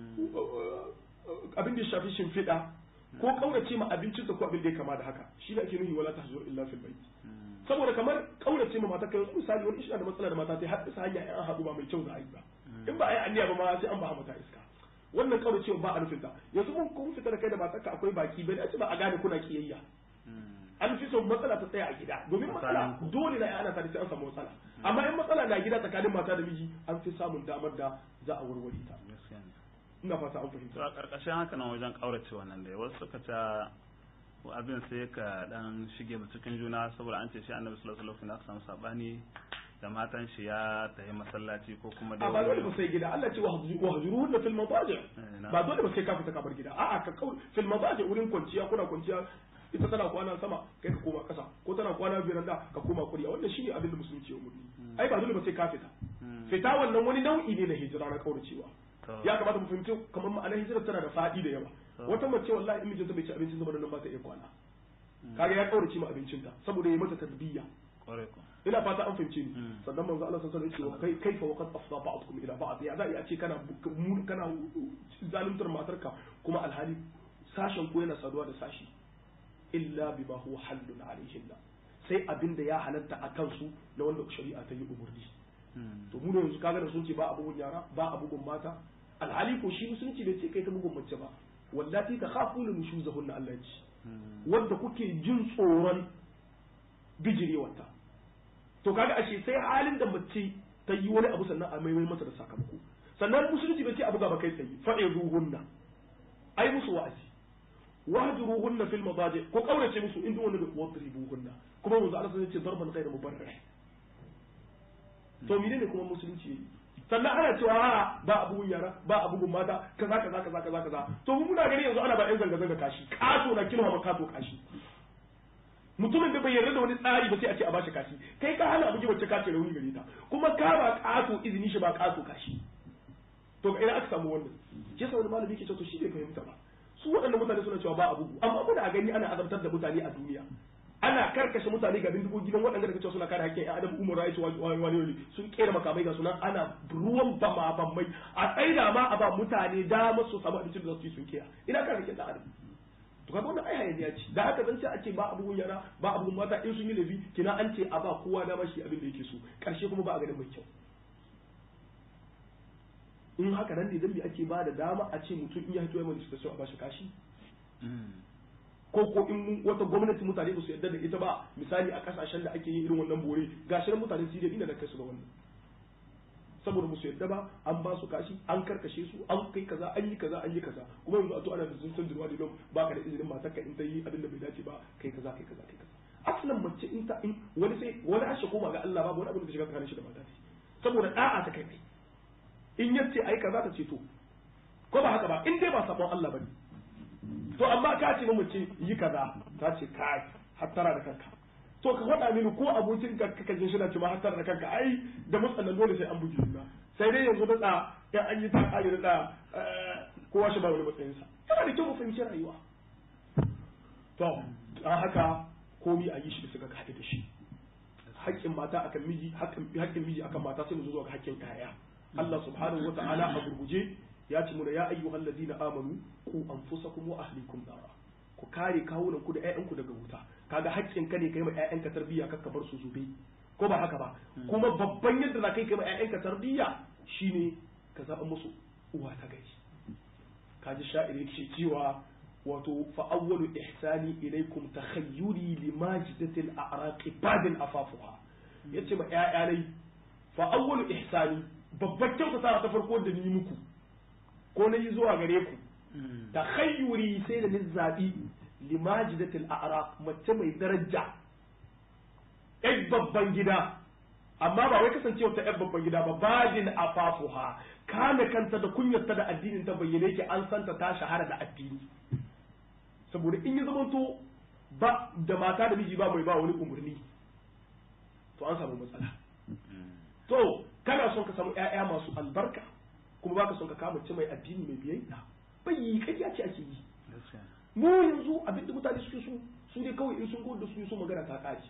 abin da ya shafi shimfiɗa ko kaurace ma abincinsa ko abin da ya kama da haka shi da ake nufi wala tahzur illa fil bait saboda kamar kaurace ma matarka yanzu misali wani shi da matsala da mata sai har isa hanya an haɗu ba mai kyau za a yi ba in ba a yi anniya ba ma sai an ba mata iska wannan kauracewa ba a nufin ta yanzu mun kun fita da kai da matarka akwai baki bai dace ba a gane kuna kiyayya an fi son matsala ta tsaya a gida domin matsala dole na ana tare sai an samu matsala amma in matsala na gida tsakanin mata da miji an fi samun damar da za a warware ta gaskiya ne ina fata an to fahimta a karkashin haka nan wajen kaurace wannan da wasu suka ta abin sai ka dan shige mu cikin juna saboda an ce shi annabi sallallahu alaihi wasallam aka samu sabani da matan shi ya tafi masallaci ko kuma a ba dole ba sai gida Allah ce wa hajruhunna fil madaji Eh, na. ba dole ba sai ka fita ka bar gida a'a ka kau fil madaji wurin kwanciya kuna kwanciya ita tana kwana sama kai ka koma kasa ko tana kwana biranda ka koma kuriya wannan shine abin da musulunci ya umurni ai ba dole ba sai ka fita fita wannan wani nau'i ne na hijira na kauracewa To. ya kamata mu fahimci kamar ma'anar hijira tana da fadi da yawa wata mace wallahi in mijinta bai ci abincin zama nan ba ta iya kwana kaga ya kaurace ma abincinta saboda ya mata tarbiyya kware ko ina fata an fahimce ni Mm. sannan manzo Allah sallallahu alaihi wasallam kai kaifa waqad afda ba'dukum ila ba'd ya zai a ce kana mu kana zaluntar matarka kuma alhali sashen ko yana saduwa da sashi illa bima huwa hallun alaihinna sai abinda ya halatta a kansu na wanda shari'a ta yi umurni to mu ne yanzu kaga da sun ce ba a bugun yara ba a bugun mata alhali ko shi musulunci bai ce kai ta bugun mace ba wallati ta khafuna nushuzahunna Allah ya ce wanda kuke jin tsoron bijirewarta to kaga ashe sai halin da mace ta yi wani abu sannan a maimai mata da sakamako sannan musulunci bai ce abu gaba kai tsaye fa'iduhunna ai musu wa'azi wahjuruhunna fil madaji ko kaurace musu in duk wanda da wadribuhunna kuma manzo Allah sai ya ce darban ghayra mubarrih to menene kuma musulunci yayi sannan ana cewa a ba abubuwan yara ba abubuwan mata kaza kaza kaza kaza kaza to mu muna gani yanzu ana ba yan zanga zanga kashi kaso na kilma ma kaso kashi mutumin da bai yarda da wani tsari ba sai a ce a bashi kashi kai ka hana abuji wacce kace rauni gare ta kuma ka ba kaso izini shi ba kaso kashi to ga ina aka samu wannan ke sa wani malami ke cewa to shi bai fahimta ba su waɗannan mutane suna cewa ba abubu amma muna gani ana azabtar da mutane a duniya ana karkashe mutane ga bindigogi don waɗanda daga cewa suna kare hakkin ƴan adam umar rights wani wani wani sun kera makamai ga sunan ana ruwan bama bammai a tsaida ma a ba mutane dama su samu abincin da za su yi sun kiya ina kare hakkin ɗan adam to kaga wannan ai hayaniya ce da haka zan ce ake ba abubuwan yara ba abubuwan mata in sun yi laifi kina an ce a ba kowa dama shi abin da yake so karshe kuma ba a ganin mai kyau in haka nan ne zambi ake ba da dama a ce mutum in ya hito ya manifestation a bashi kashi ko ko in wata gwamnati mutane ba su yarda da ita ba misali a kasashen da ake yin irin wannan bore gashi nan mutanen Syria inda da kai su ga wannan saboda musu yarda ba an ba su kashi an karkashe su an kai kaza an yi kaza an yi kaza kuma yanzu a to ana da sun san jirwa da ba ka da izinin matarka in ta yi abin da bai dace ba kai kaza kai kaza kai kaza aslan mace in ta in wani sai wani ashe koma ga Allah babu wani abin da shiga tsakanin shi da mata saboda da'a ta kai kai in yace ai kaza ta ce to ko ba haka ba in dai ba sabon Allah bane to amma ka ce mace yi kaza ta ce kai hattara da kanka to ka faɗa mini ko abokin ka kaka jin shi na ce ma hattara da kanka ai da matsalan dole sai an buge juna sai dai yanzu da da ya an yi ta kare da kowa shi ba wani matsayin sa yana da kyau mu fahimci rayuwa to an haka komi a yi shi da suka haɗe da shi haƙƙin mata akan miji haƙƙin miji akan mata sai mu zo ga haƙƙin ƴaƴa Allah subhanahu wa ta'ala a gurguje ya ce muna ya ayyuhal ladina amanu ku anfusakum wa ahlikum nara ku kare kawunan ku da ƴaƴanku daga wuta kaga haƙƙin ka ne kai ma ƴaƴanka tarbiyya kakka bar su zube ko ba haka ba kuma babban yadda za ka yi kai ma ƴaƴanka tarbiyya shine ka zaɓa musu uwa ta gari kaji sha'iri yake cewa wato fa awwalu ihsani ilaykum takhayyuri limajidatil a'raqi badin afafuha yace ma ƴaƴa dai fa awwalu ihsani babbar kyautata ta farko da ni muku ko na yi zuwa gare ku takhayyuri sai da ni zabi limajidatil a'raq mace mai daraja ƴan babban gida amma ba wai kasancewa ta ƴan babban gida ba badin afafuha kame kanta da kunyarta da addinin ta bayyane yake an santa ta shahara da addini saboda in ya zamanto ba da mata da miji ba mai ba wani umarni to an samu matsala to kana son ka samu ƴaƴa masu albarka kuma baka son ka kama ce mai addini mai biyayya bai yi kariya ce ake yi mu yanzu abinda mutane suke so su ne kawai in sun gudu da su so magana ta kaji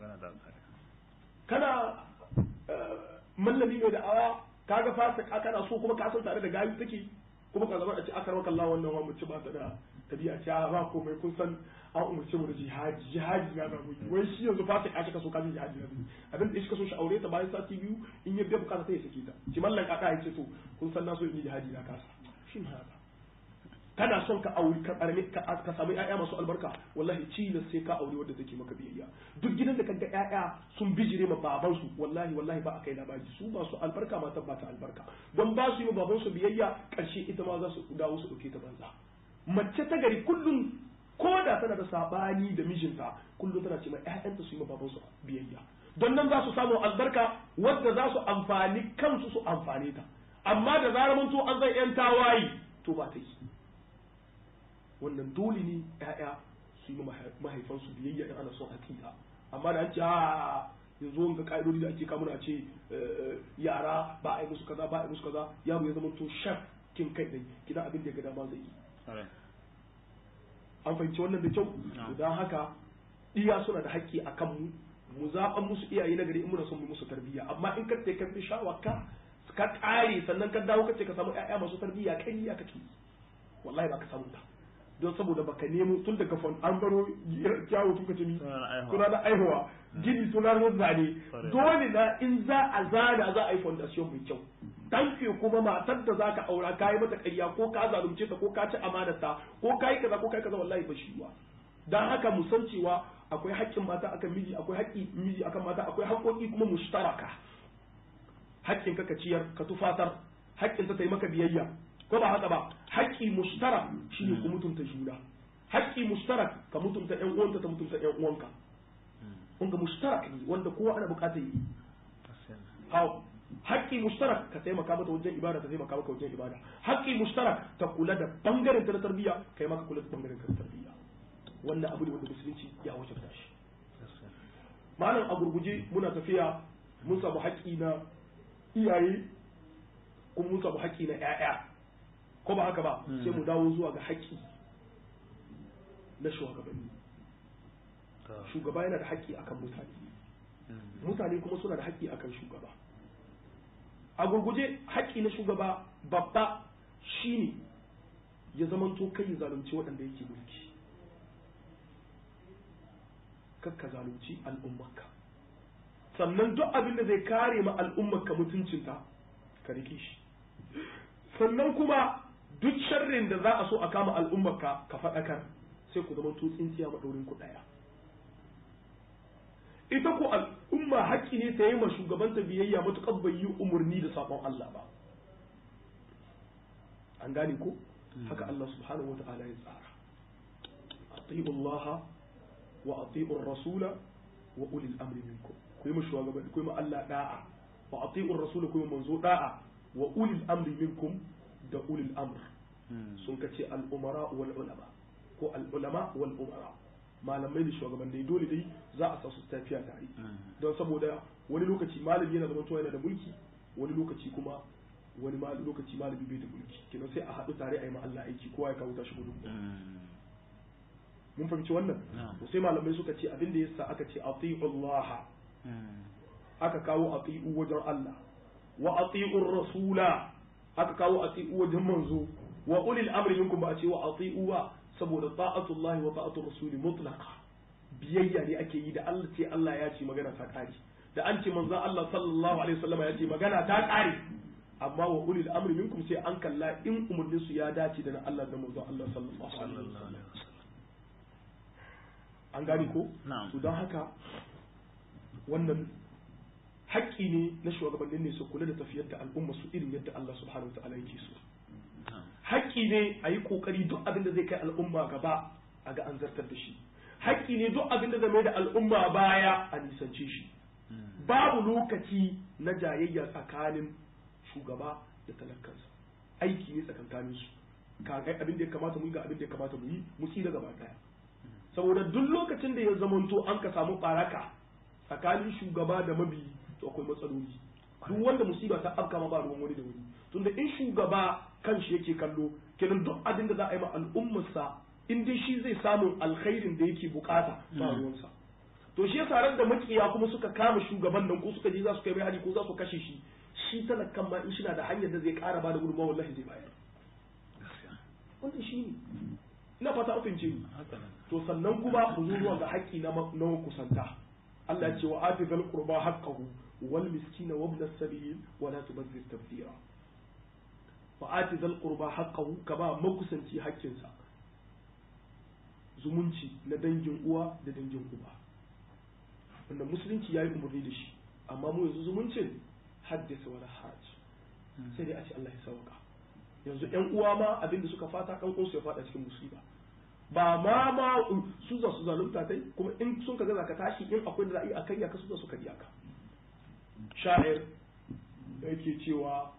kana mallami mai da awa kaga fasa kana so kuma ka san tare da gayu take kuma ka zama a ce akar maka Allah wannan wa mace ba ta da tabi'a ce ba komai kun san an umarce mu da jihadi jihadi na zamu yi wai shi yanzu fasa ka ka so ka ji jihadi na zamu abin da shi ka so shi aure ta bayan sati biyu in ya biya bukata sai ya sake ta ki mallan kaka ya ce to kun san na so in yi jihadi na kasa shin haka kana son ka auri ka karame ka ka samu ƴaƴa masu albarka wallahi cilas sai ka aure wanda take maka biyayya duk gidan da kaga ƴaƴa sun bijire ma baban su wallahi wallahi ba a kai labari su ba su albarka matar ba ta albarka don ba su yi ma baban su biyayya karshe ita ma za su dawo su dauke ta banza mace ta gari kullum ko da tana da sabani da mijinta kullum tana ce ma ƴaƴanta su yi ma baban su biyayya don nan za su samu albarka wadda za su amfani kansu su amfane ta amma da zarar mun to an zai yan tawayi to ba ta yi wannan dole ne ‘ya'ya su yi mahaifansu biyayya in ana son hakika amma da an ce a yanzu wanga ka'idodi da ake kamuna a ce yara ba a yi musu kaza ba a yi musu kaza yaro ya zama to shaf kin kai dai gidan abin da ya ga dama zai yi an fahimci wannan da kyau don haka iya suna da haƙƙi a kanmu mu zaɓan musu iyaye na gari in muna son mu musu tarbiyya amma in ka ce ka fi shawaka ka ƙare sannan ka dawo ka ce ka samu ƴaƴa masu tarbiyya kai ya kake wallahi ba ka samu ta don saboda baka nemo tun daga fon an baro kyawu tun kace ni suna da aihuwa gini suna da zane dole na in za a zana za a yi fondation mai kyau tanke kuma matar da zaka aura kayi mata ƙarya ko ka zalunce ta ko ka ci amanarta ko kayi kaza ko kayi kaza wallahi ba shi dan haka mu san cewa akwai haƙƙin mata akan miji akwai haƙƙi miji akan mata akwai haƙƙoƙi kuma mushtaraka haƙƙin ka ka ciyar ka tufatar haƙƙin ta yi maka biyayya ko ba haka ba haƙƙi mushtarak shine ku mutunta juna haƙƙi mushtarak ka mutunta ƴan uwanka ta mutunta ƴan uwanka wanda mushtarak ne wanda kowa ana buƙatar yi hawo haƙƙi mushtarak ka taimaka mata wajen ibada ta taimaka maka wajen ibada haƙƙi mushtarak ta kula da bangaren ta na tarbiyya kai ma ka kula da bangaren ka na tarbiyya wannan abu ne wanda musulunci ya wajabta shi malam a gurguje muna tafiya mun samu haƙƙi na iyaye kuma mun samu haƙƙi na ƴaƴa ko ba haka ba sai mu dawo zuwa ga haƙƙi na shugabanni shugaba yana da haƙƙi akan mutane mutane kuma suna da haƙƙi akan shugaba a gurguje haƙƙi na shugaba babba shine ya zamanto kai ya zalunci waɗanda yake mulki kakka zalunci al'ummarka sannan duk abin da zai kare ma al'ummarka mutuncinta ka rike shi sannan kuma duk sharrin da za a so a kama al'ummarka ka faɗakar sai ku zama tsintsiya maɗaurin ku ɗaya ita ko al'umma haƙƙi ne ta yi ma shugabanta biyayya matuƙar bai yi umarni da saƙon Allah ba an gane ko haka Allah subhanahu wa ta'ala ya tsara ati'u Allah wa ati'u rasula wa ulil amri minkum ku yi ma shugabanni ku yi ma Allah da'a wa ati'u rasula ku yi manzo da'a wa ulil amri minkum da ulil amr sun ka ce al'umara wal ulama ko al'ulama wal umara malamai da shugabanni dole dai za a sa su tafiya tare don saboda wani lokaci malami yana zama yana da mulki wani lokaci kuma wani lokaci malami bai da mulki kina sai a haɗu tare a yi ma Allah aiki kowa ya kawo tashi gudun mun fahimci wannan sai malamai suka ce abin da yasa aka ce ati'u Allah aka kawo ati'u wajen Allah wa ati'ur rasula aka kawo ati'u wajen manzo wa ulil amri minkum ba a ce wa ati'u wa saboda ta'atullahi wa ta'atur rasuli mutlaqa biyayya ne ake yi da Allah ce Allah ya ce magana ta kare da an ce manzon Allah sallallahu alaihi wasallam ya ce magana ta kare amma wa ulil amri minkum sai an kalla in umurnin su ya dace da na Allah da manzon Allah sallallahu alaihi wasallam an gane ko na'am to don haka wannan haƙƙi ne na shugabannin ne su kula da tafiyar da al'umma su irin yadda Allah subhanahu wa ta'ala yake so na'am haƙƙi ne a yi ƙoƙari duk abin da zai kai al'umma gaba a ga an zartar da shi haƙƙi ne duk abin da zai mai da al'umma baya a nisance shi babu lokaci na jayayya tsakanin shugaba da talakansa aiki ne tsakankanin su ka ga abin da ya kamata mu yi ga abin da ya kamata mu yi mu tsira gaba daya saboda duk lokacin da ya zamanto an ka samu baraka tsakanin shugaba da mabiyi to akwai matsaloli duk wanda musiba ta afka ma ba ruwan wani da wani tunda in shugaba kanshi yake kallo kenan duk abin da za a yi ma al'ummarsa in dai shi zai samu alkhairin da yake bukata ba ruwansa to shi yasa ran da makiya kuma suka kama shugaban nan ko suka je za su kai mai hari ko za su kashe shi shi talakan ma in shi na da hanyar da zai kara ba da gudunmawa wallahi zai bayar wannan shi ne ina fata an fahimce ni haka nan to sannan kuma ku zo zuwa ga haƙƙi na ma- na kusanta Allah ya ce wa ati zal qurba haqqahu wal miskina wa ibn as-sabil wa la tubazzir tabdira wa ati zal qurba haqqahu ka ba makusanci haƙƙinsa zumunci na dangin uwa da dangin uba wanda musulunci yayi umarni da shi amma mu yanzu zumuncin haddasa wala haraj sai dai a ce Allah ya sauka yanzu ƴan uwa ma abinda suka fata ɗan uwansu ya fada cikin musiba ba ma ma su za su zalunta kai kuma in sun ka gaza ka tashi in akwai da za a yi a karya ka su za su karya ka sha'ir yake cewa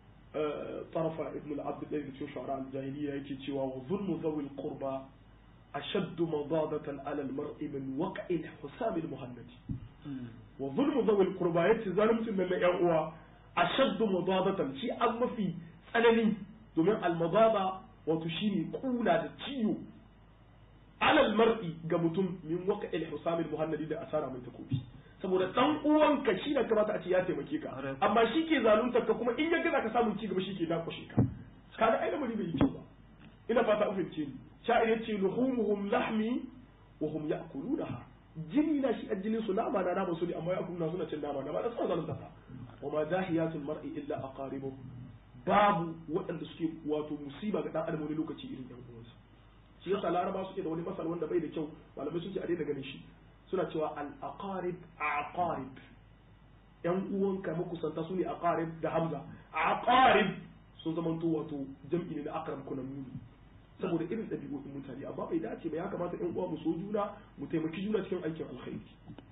طرف ابن العبد الذي في شعراء الجاهلية يكي وظلم ذوي القربى أشد مضادة على المرء من وقع الحسام المهند وظلم ذوي القربى يتي ظالمت من يقوى أشد مضادة شيء أما في tsanani domin almababa wato shine kuna da ciwo alal mar'i ga mutum min waka il husamil muhannadi da asara mai takobi saboda dan uwanka shi da kamata a ce ya taimake ka amma shi ke zaluntar ka kuma in ya gaza ka samun ci gaba shi ke dakushe ka kaga ai lamari bai yi kyau ba ina fata an fahimce ni sha'ir yace luhumuhum lahmi wa hum ya'kulunaha jini na shi ajinin su nama na nama su ne amma ya'kuluna suna cin nama na ba da suna zalunta ka wa ma dahiyatul mar'i illa aqaribuhu babu waɗanda suke wato musiba ga ɗan adam wani lokaci irin ɗan uwansa shi yasa laraba suke da wani masal wanda bai da kyau malamai sun ce a daina ganin shi suna cewa al aqarib aqarib yan uwanka makusanta su ne aqarib da hamza aqarib sun zama to wato jam'i ne na akram kunan muni saboda irin ɗabi'o'in mutane amma bai dace ba ya kamata yan uwa mu so juna mu taimaki juna cikin aikin alkhairi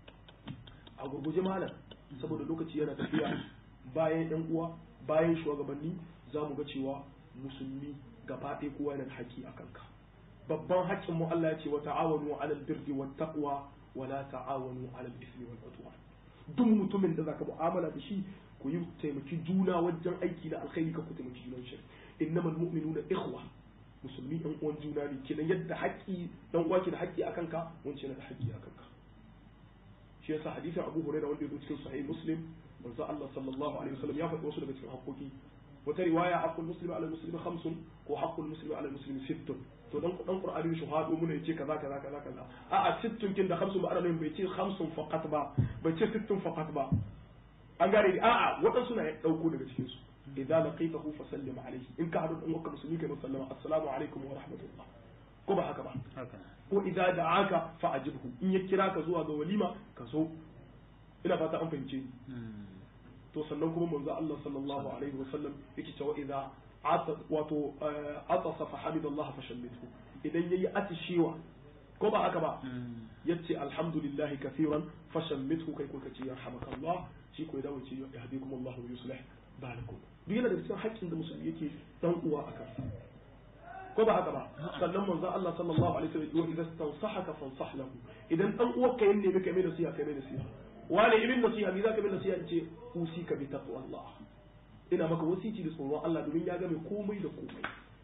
a gurguje malam saboda lokaci yana tafiya bayan yan uwa bayan shugabanni za mu ga cewa musulmi gaba ɗaya kowa yana da haƙƙi a kanka babban haƙƙin mu Allah ya ce wa ta'awanu 'alal birri wat taqwa wa la ta'awanu 'alal ismi wal udwan duk mutumin da zaka mu'amala da shi ku yi taimaki juna wajen aiki na alkhairi ka ku taimaki junan shi innamal mu'minuna ikhwa musulmi ɗan uwan juna ne kenan yadda haƙƙi dan uwa ke da haƙƙi a kanka wance yana da haƙƙi a kanka shi yasa hadisin Abu Hurairah wanda ya zo cikin Sahih Muslim manzo Allah sallallahu alaihi wasallam ya faɗi wasu daga cikin haƙoƙi wata riwaya haqqul muslimi ala muslimi khamsun ko haqqul muslimi ala muslimi sittun to dan dan qur'ani shi hado mun yace kaza kaza kaza kaza a a sittun kin da khamsun ba ana bai ce khamsun faqat ba bai ce sittun faqat ba an gare a a wadansu na dauko daga cikin su idza laqitahu fa sallim alayhi in ka hadu dan wakka musulmi kai musallama assalamu alaikum wa rahmatullah ko ba haka ba haka ko idza da'aka fa ajibhu in ya kira ka zuwa ga walima ka so ina fata an fahimce ni to sannan kuma manzo Allah sallallahu alaihi wasallam yake cewa idza wato atasa fa hamidallah fa shammithu idan yayi atishewa ko ba haka ba yace alhamdulillah kaseeran fa shammithu kai ko kace yarhamakallah shi ko idan wace yahdikum Allah wa yuslih balakum duk yana da cikin haƙƙin da musulmi yake dan uwa a kansa ko ba haka ba sannan manzo Allah sallallahu alaihi wasallam idan tansahaka fansah lahu idan dan uwarka yanne maka mai nasiha kai mai nasiha wani ibn nasiha mi zaka bin nasiha in ce usika bi taqwallah ina maka wasici da tsoron Allah domin ya game komai da komai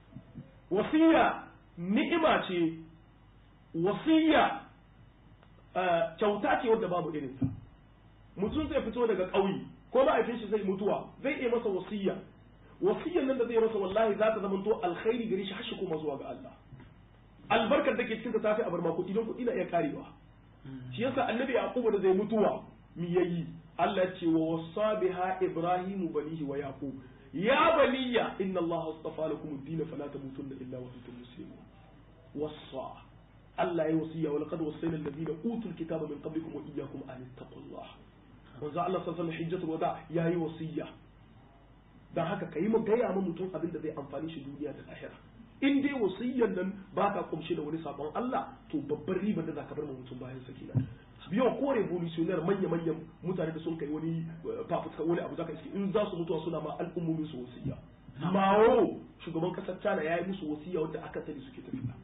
wasiya ni'ima ce wasiya kyauta ce wadda babu irin ta mutum zai fito daga ƙauye ko ma'aikin shi zai mutuwa zai iya masa wasiya wasiyan nan da zai masa wallahi za ta zama to alkhairi gare shi har shi kuma zuwa ga Allah albarkar da ke cikin ta tafi a bar ma kuɗi don kuɗi na iya karewa shi yasa annabi yaqubu da zai mutuwa mi yayi Allah ce wa wasa biha Ibrahimu banihi wa Yaqub ya baniya inna Allah astafa lakum ad-din fala tamutunna illa wa antum muslimun wasa Allah ya wasiya wa laqad wasayna alladhina utul kitaba min qablikum wa iyyakum an taqullah wanzu Allah sallallahu alaihi hijjatul wada yayi wasiya dan haka kai mu gaya ma mutum abin da zai amfani shi duniya da lahira in dai wasiyyan nan baka kumshe da wani sabon Allah to babbar ribar da zaka bar ma mutum bayan sakina biyo ko revolutionnaire manya manyan mutane da sun kai wani fafutuka wani abu zaka iske in za su mutuwa suna ma al'ummomin su wasiya mawo shugaban kasar China yayi musu wasiya wanda aka sani suke tafiya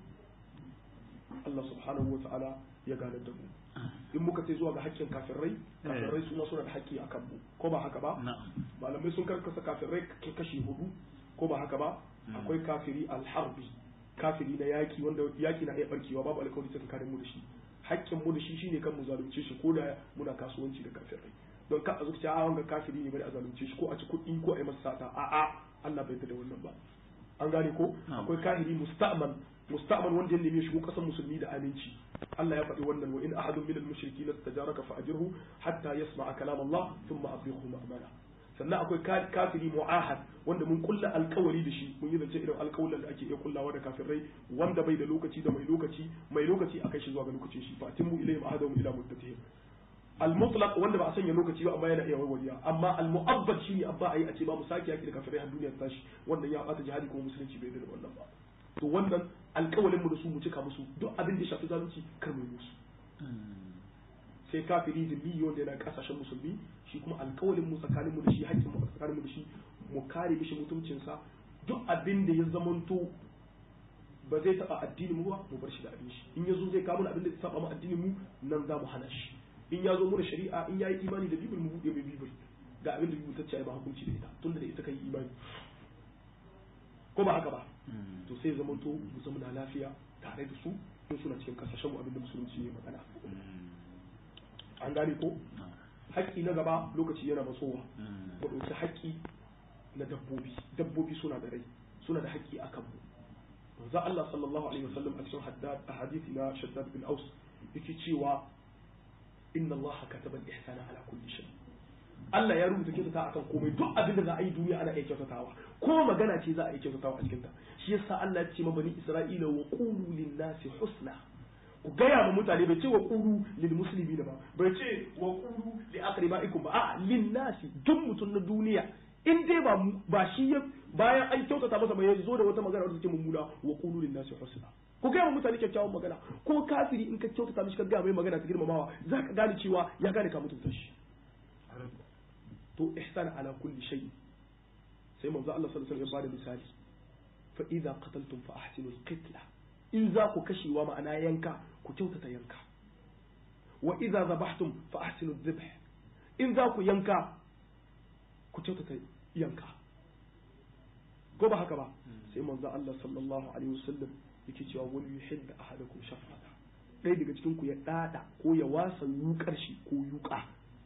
Allah subhanahu wa ta'ala ya gane da mu in muka ce zuwa ga hakkin kafirai kafirai su ma suna da hakki akan mu ko ba haka ba malamai sun karkasa kafirai kashi hudu ko ba haka ba akwai kafiri alharbi kafiri na yaki wanda yaki na iya barkewa babu alkawari sai kare mu da shi hakkin mu da shi shine kan mu zalunce shi ko da muna kasuwanci da kafirai don ka azuci a wanga kafiri ne bari a zalunce shi ko a ci kuɗi ko a yi masa sata a a Allah bai da wannan ba an gane ko akwai kahiri musta'man musta'man wanda ya neme shigo kasan musulmi da aminci Allah ya faɗi wannan wa in ahadun minal mushriki lastajaraka fa ajirhu hatta yasma'a kalam Allah thumma abrighu ma'mana sannan akwai kafiri mu'ahad wanda mun kulla alkawari da shi mun yi zance irin alkawalan da ake iya kullawa da kafirai wanda bai da lokaci da mai lokaci mai lokaci a kai shi zuwa ga lokacin shi fa timmu ilayhim ahadahum ila muddatihim al-mutlaq wanda ba a sanya lokaci ba amma yana iya warwariya amma al-mu'abbad shine abba ayi a ce ba mu sake yaki da kafirai har duniya ta tashi wannan ya bata jihadi kuma musulunci bai da wannan ba to wannan alkawalin mu da su mu cika musu duk abin da ya shafi zalunci kar mu yi musu sai kafiri zimmi wanda yana kasashen musulmi shi kuma alkawalin mu tsakanin mu da shi hakkin mu tsakanin mu da shi mu kare mishi mutuncinsa duk abin da ya zamanto ba zai taba addinin mu ba mu bar shi da abin shi in yazo zai kawo abin da zai saba mu addinin mu nan za mu hana shi in ya zo mu da shari'a in yayi imani da bibil mu buɗe mai bibil ga abin da bibil ta ce ba hukunci da ita tunda da ita kai imani ko ba haka ba to sai zamanto mu zama na lafiya tare da su in suna cikin kasashen mu abin da musulunci ya magana an gane ko haƙƙi na gaba lokaci yana matsowa mu ɗauki haƙƙi na dabbobi dabbobi suna da rai suna da haƙƙi akan mu manzo Allah sallallahu alaihi wasallam a cikin haddad a hadisi na Shaddad bin Aus yake cewa inna Allah kataba al-ihsana ala kulli shay Allah ya rubuta kyautata akan komai duk abin da za a yi duniya ana iya kyautatawa ko magana ce za a iya kyautatawa a cikin ta shi yasa Allah ya ce ma bani Isra'ila wa qulu lin-nasi husna ku gaya ma mutane bai ce wa qulu lil muslimina ba bai ce wa qulu li aqribaikum ba a lin nasi duk mutum na duniya in dai ba ba shi bayan an kyautata masa mai zo da wata magana wadda take mummuna wa qulu lin nasi husna ku gaya ma mutane kyakkyawan magana ko kafiri in ka kyautata mishi ka gaya mai magana ta girmamawa za ka gane cewa ya gane ka mutunta shi to ihsan ala kulli shay sai manzo Allah sallallahu alaihi wasallam ya bada misali fa idza qataltum fa ahsinul qitla in za ku kashewa ma'ana yanka ku kyautata yanka wa idza zabahtum fa ahsinu dhabh in za ku yanka ku kyautata yanka ko ba haka ba sai manzo Allah sallallahu alaihi wasallam yake cewa wal yuhibbu ahadakum shafata ɗaya daga cikin ku ya dada ko ya wasa yukar shi ko yuka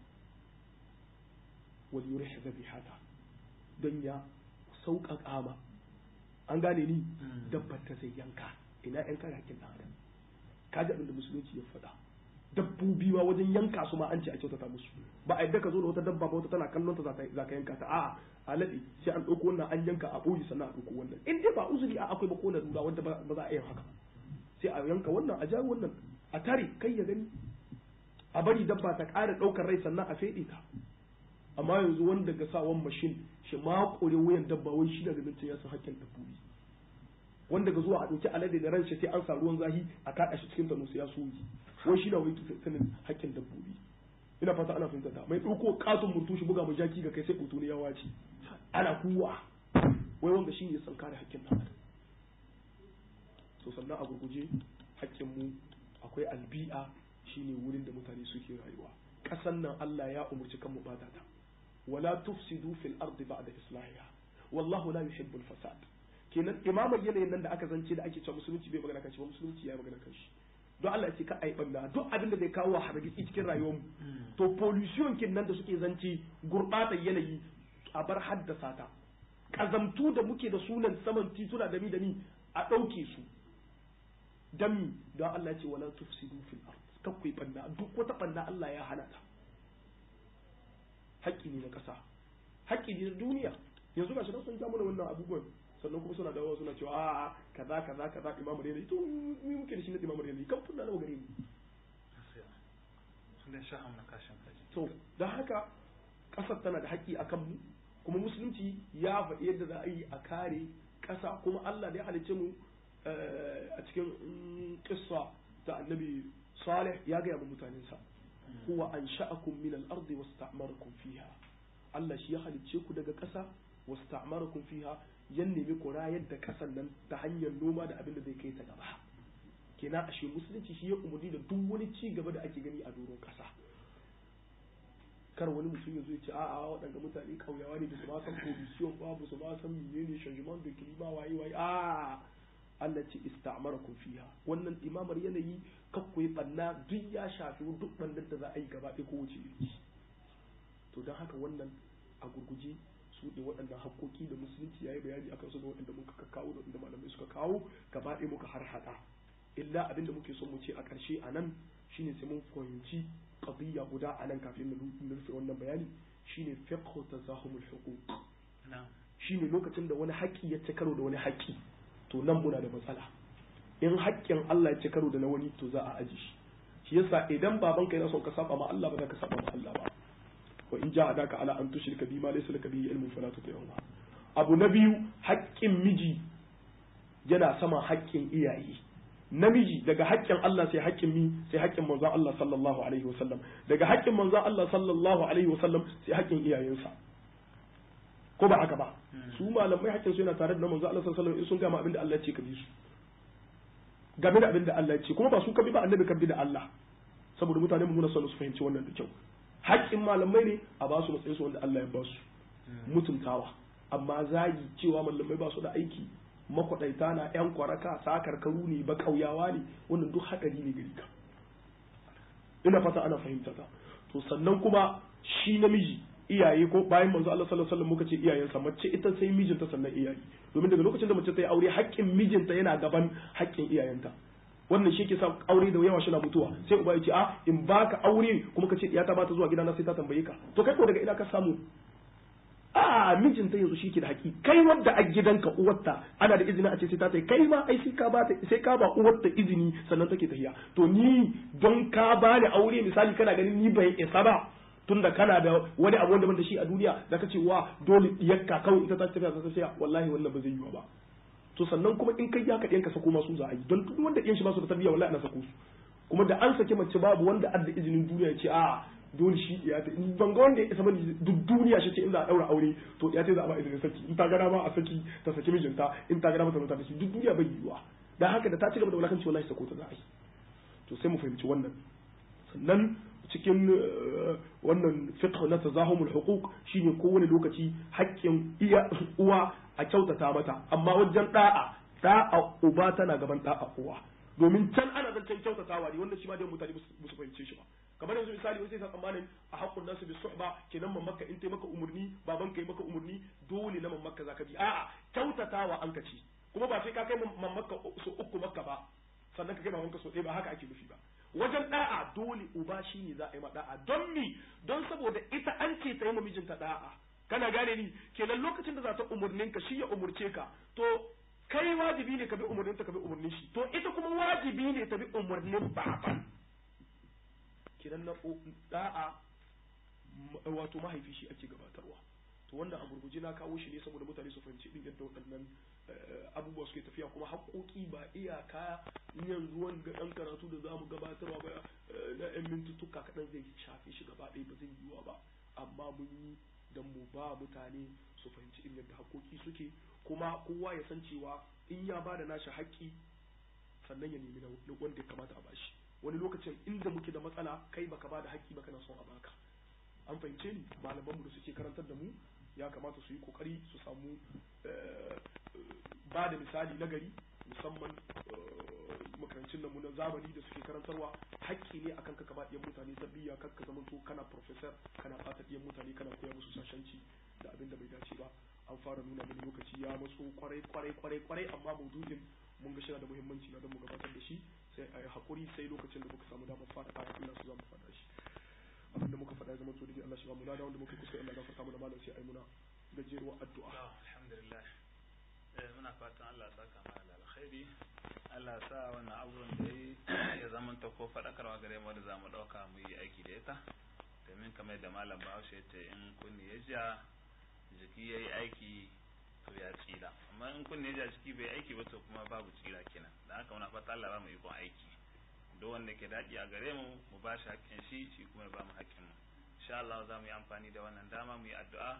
wal yurih dhabihata dan ya sauƙaƙa ma an gane ni dabbar ta zai yanka ina yan kare hakkin ɗan adam ka ji abin da musulunci ya faɗa dabbobi ma wajen yanka su ma an ce a kyautata musu ba a yadda ka zo da wata dabba ba wata tana kallon ta za ka yanka ta a'a a laɗe sai an ɗauko wannan an yanka a ɓoye sannan a ɗauko wannan in dai ba uzuri a akwai ba ko lura wanda ba za a yi haka sai a yanka wannan a jawo wannan a tare kai ya gani a bari dabba ta ƙara ɗaukar rai sannan a feɗe ta amma yanzu wanda ga sawan mashin shi ma ƙure wuyan dabba wai shi daga nan ya san hakkin dabbobi wanda ga zuwa a ɗauki alade da ran shi sai an sa ruwan zahi a kaɗa shi cikin tanu sai ya soyi wai shi na wai sanin hakkin dabbobi ina fata ana fahimta ta mai ɗauko katon mutu shi buga mai jaki ga kai sai ɓutu ne ya wace ana kuwa wai wanda shi ne san kare hakkin ɗan adam so sannan a gurguje hakkin mu akwai albi'a shine wurin da mutane suke rayuwa ƙasan nan Allah ya umurci kan mu bata ta wala tufsidu fil ardi ba'da islahiha wallahu la yuhibbul fasad kenan imamar yanayin nan da aka zance da ake cewa musulunci bai magana kanshi ba musulunci ya magana kanshi don Allah ya ce ka ai banda duk abin da zai kawo hargitsi cikin rayuwar mu to pollution kin nan da suke zance gurbatar yanayi a bar haddasa ta kazamtu da muke da sunan saman tituna da mi da mi a ɗauke su dami don Allah ya ce wala tufsidu fil ard kakwai banda duk wata banda Allah ya hana ta haƙƙi ne na ƙasa haƙƙi ne na duniya yanzu gashi nan sun ja mana wannan abubuwan sannan kuma suna dawowa suna cewa a'a kaza kaza kaza imamu rayali to mu muke da shi na imamu rayali kan funna nawa gare mu to don haka ƙasar tana da haƙƙi akan mu kuma musulunci ya faɗi yadda za a yi a kare ƙasa kuma Allah da ya halicce mu a cikin kissa ta annabi Salih ya gaya ma mutanensa huwa an sha'akum min al-ardi wasta'marakum fiha Allah shi ya halicce ku daga ƙasa wasta'marakum fiha yan nemi ku rayar da ƙasar nan ta hanyar noma da abin da zai kai ta gaba kenan ashe musulunci shi ya umarni da duk wani ci gaba da ake gani a doron ƙasa kar wani mutum ya zo ya ce a'a waɗanda mutane kauyawa ne ba su ma san position ba ba su ma san menene changement de climat waye waye a Allah ce ista'marakum fiha wannan imamar yanayi kakku yi banna duk ya shafi duk bandan da za a yi gaba ɗaya ko wuce iri to don haka wannan a gurguje su ne waɗannan haƙoƙi da musulunci ya yi bayani akan su da waɗanda muka kawo da waɗanda malamai suka kawo gaba ɗaya muka har haɗa illa abin da muke son mu ce a ƙarshe a nan shine sai mun fahimci qadiyya guda a nan kafin na rufe wannan bayani shine fiqhu tazahumul huquq shine lokacin da wani haƙƙi ya ci karo da wani haƙƙi to nan muna da matsala in haƙƙin Allah ya ci karo da na wani to za a aji shi shi yasa idan baban ka yana son ka saba ma Allah ba za ka saba ma Allah ba wa in ja'adaka ala an tushrika bima laysa laka bihi ilmun fala tuti'huma abu na biyu haƙƙin miji yana sama haƙƙin iyaye namiji daga haƙƙin Allah sai haƙƙin mi sai haƙƙin manzon Allah sallallahu alaihi wasallam daga haƙƙin manzon Allah sallallahu alaihi wasallam sai haƙƙin iyayensa ko ba haka ba su malamai haƙƙin su yana tare da manzon Allah sallallahu alaihi wasallam in sun gama abin da Allah ya ce ka bi su game da abin da Allah ya ce kuma ba su ka bi ba annabi ka bi da Allah saboda mutane mu muna son su fahimci wannan da kyau haƙƙin malamai ne a ba su matsayin su wanda Allah ya ba su mutuntawa amma zagi cewa malamai ba su da aiki makwaɗaita na ‘yan kwaraka sakar karu ne ba ƙauyawa ne wannan duk haɗari ne gari ka ina fata ana fahimta ta to sannan kuma shi namiji iyaye ko bayan manzo Allah sallallahu alaihi wasallam muka ce iyayensa mace ita sai mijinta sannan iyaye domin daga lokacin da mace ta yi aure haƙƙin mijinta yana gaban haƙƙin iyayenta wannan shi ke sa aure da yawa shina mutuwa sai uba ya ce a in baka aure kuma ka ce iyata ba ta zuwa gidana sai ta tambaye ka to kai ko daga ina ka samu a mijinta yanzu shi ke da haƙi kai wadda a gidanka uwarta ana da izini a ce sai ta tai kai ma ai sai ka ba ta sai ka ba uwarta izini sannan take tafiya to ni don ka ba ni aure misali kana ganin ni bai isa ba tunda kana da wani abu wanda ban da shi a duniya da ka ce wa dole yakka kawai ita ta tafiya ta tafiya wallahi wannan ba zai yiwu ba to sannan kuma in kai ya ka ɗiyanka sako masu za a yi don duk wanda ɗiyan shi ba su da tarbiyya wallahi ana sako su kuma da an sake mace babu wanda adda izinin duniya ya ce a dole shi ya ta ban ga wanda ya isa bane duk duniya shi ce in za a daura aure to ya ce za a ba izinin saki in ta gana ma a saki ta saki mijinta in ta gana mata ta da shi duk duniya bai yiwuwa dan haka da ta ci gaba da wulakanci wallahi sako ta za a yi to sai mu fahimci wannan sannan cikin wannan fiqh na tazahumul huquq shine kowane lokaci haƙƙin iya uwa a kyautata mata amma wajen da'a da'a uba tana gaban da'a uwa domin can ana zancen kyautatawa ne wanda shi ma dai mutane ba su fahimce shi ba kamar yanzu misali wai sai sa tsammanin a haƙƙun nasu bi suhba kenan mamaka in tai maka umurni baban kai maka umurni dole na mamaka zaka bi a'a kyautatawa an kaci kuma ba sai ka kai mamaka su uku makka ba sannan ka kai mamanka so ɗaya ba haka ake nufi ba wajen da'a dole uba shi ne za a yi ma da'a don mi don saboda ita an ce ta yi ma mijinta da'a kana gane ni kenan lokacin da za ta umurnin ka shi ya umurce ka to kai wajibi ne ka bi umurnin ta ka bi umurnin shi to ita kuma wajibi ne ta bi umurnin baban kenan na da'a wato mahaifi shi ake gabatarwa to wannan a gurguje na kawo shi ne saboda mutane su fahimci din yadda waɗannan abubuwa suke tafiya kuma haƙoƙi ba iyaka yanzu wanga ɗan karatu da zamu gabatarwa ba na yan mintuttuka kaɗan zai shafe shi gaba ɗaya ba zai yiwuwa ba amma mun yi don mu ba mutane su fahimci in yadda haƙoƙi suke kuma kowa ya san cewa in ya ba da nashi haƙƙi sannan ya nemi na wanda ya kamata a bashi wani lokacin inda muke da matsala kai baka ba da haƙƙi ba kana son a baka an fahimce ni malamanmu da suke karantar da mu ya kamata su yi kokari su samu ba da misali na gari musamman makarancin namu na zamani da suke karantarwa haƙƙi ne akan ka kaba ɗiyan mutane tarbiyya kar ka zamanto kana professor kana ɓata ɗiyan mutane kana koya musu sashanci da abin da bai dace ba an fara nuna mini lokaci ya matso kwarai kwarai kwarai kwarai amma maudu'in mun ga shi da muhimmanci na don mu gabatar da shi sai a yi haƙuri sai lokacin da muka samu damar fara aya Allah su za mu fara shi abinda muka faɗa ya zama to dai Allah shi ba mu lada wanda muka kusa Allah gafarta mana malam sai ai muna gajeruwar addu'a alhamdulillah eh muna fatan Allah ya saka mana da alkhairi Allah ya sa wannan abubuwan da yi ya zama ta ko faɗakarwa gare mu da zamu ɗauka mu yi aiki da ita domin kamar da malam Bahaushe ya ce in kunni ya ja jiki yayi aiki to ya tsira amma in kunni ya ja jiki bai aiki ba to kuma babu tsira kenan dan haka muna fata Allah ba mu ikon aiki duk wanda ke daɗi a gare mu mu ba shi haƙƙin shi shi kuma ya ba mu haƙƙin mu insha Allah za mu yi amfani da wannan dama mu yi addu'a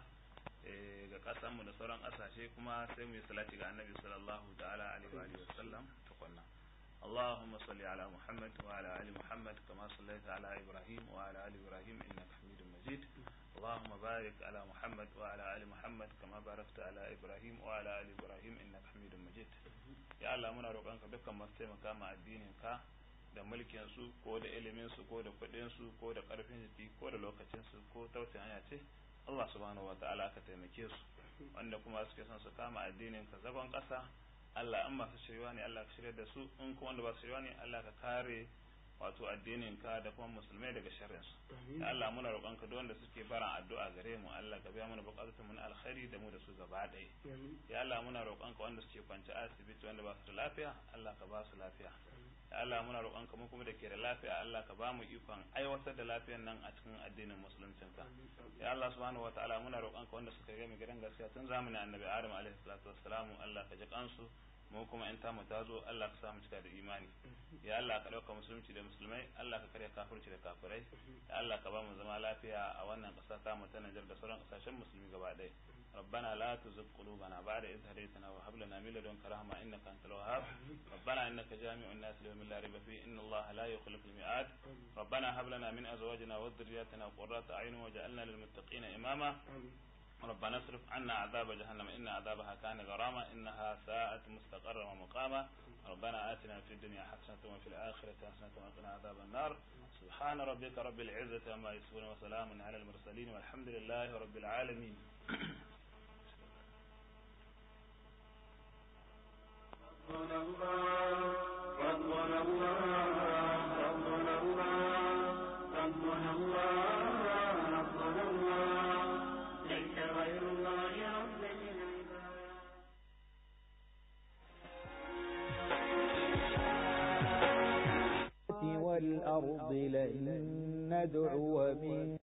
ga ƙasar mu da sauran ƙasashe kuma sai mu yi salati ga annabi sallallahu ta'ala alaihi wa sallam tukunna اللهم صل على محمد وعلى ال محمد كما صليت على ابراهيم وعلى ال ابراهيم انك حميد مجيد اللهم بارك على محمد وعلى ال محمد كما باركت على ابراهيم وعلى ال ابراهيم انك حميد مجيد يا الله muna roƙonka dukkan masu taimaka ma addinin ka da mulkin su ko da ilimin su ko da kuɗin su ko da ƙarfin jiki ko da lokacin su ko tausayin hanya ce Allah subhanahu wataala ka taimake su wanda kuma suke son su kama addinin ka zagon ƙasa Allah an masu shirya ne Allah ka shirya da su in kuma wanda ba su shirya ne Allah ka kare wato addinin ka da kuma musulmai daga sharrin su ya Allah muna roƙon ka wanda suke baran addu'a gare mu Allah ka biya mana buƙatun mu na alkhairi da mu da su gaba ɗaya ya Allah muna roƙon ka wanda suke kwance asibiti wanda ba su da lafiya Allah ka ba su lafiya ya Allah muna roƙon ka mu kuma da ke da lafiya Allah ka ba mu ikon aiwatar da lafiyar nan a cikin addinin musuluncin ka ya Allah subhanahu wataala muna roƙon ka wanda suka ga mu gidan gaskiya tun zamanin annabi Adam alaihi salatu wassalamu Allah ka ji kansu mu kuma in tamu ta zo Allah ka samu cika da imani ya Allah ka ɗauka musulunci da musulmai Allah ka karya kafirci da kafirai ya Allah ka ba mu zama lafiya a wannan ƙasa ta mu ta Nijar da sauran ƙasashen musulmi gaba ɗaya ربنا لا تزغ قلوبنا بعد إذ هديتنا وهب لنا من لدنك رحمة إنك أنت الوهاب ربنا إنك جامع الناس ليوم لا ريب فيه إن الله لا يخلف الميعاد ربنا هب لنا من أزواجنا وذرياتنا قرة أعين وجعلنا للمتقين إماما ربنا اصرف عنا عذاب جهنم إن عذابها كان غراما إنها ساءت مستقرا ومقاما ربنا آتنا في الدنيا حسنة وفي الآخرة حسنة وقنا عذاب النار سبحان ربك رب العزة عما يصفون وسلام على المرسلين والحمد لله رب العالمين ربنا الله ربنا الله ربنا الله ربنا الله ربنا الله ليس غير الله رب العباد والأرض لن ندعو من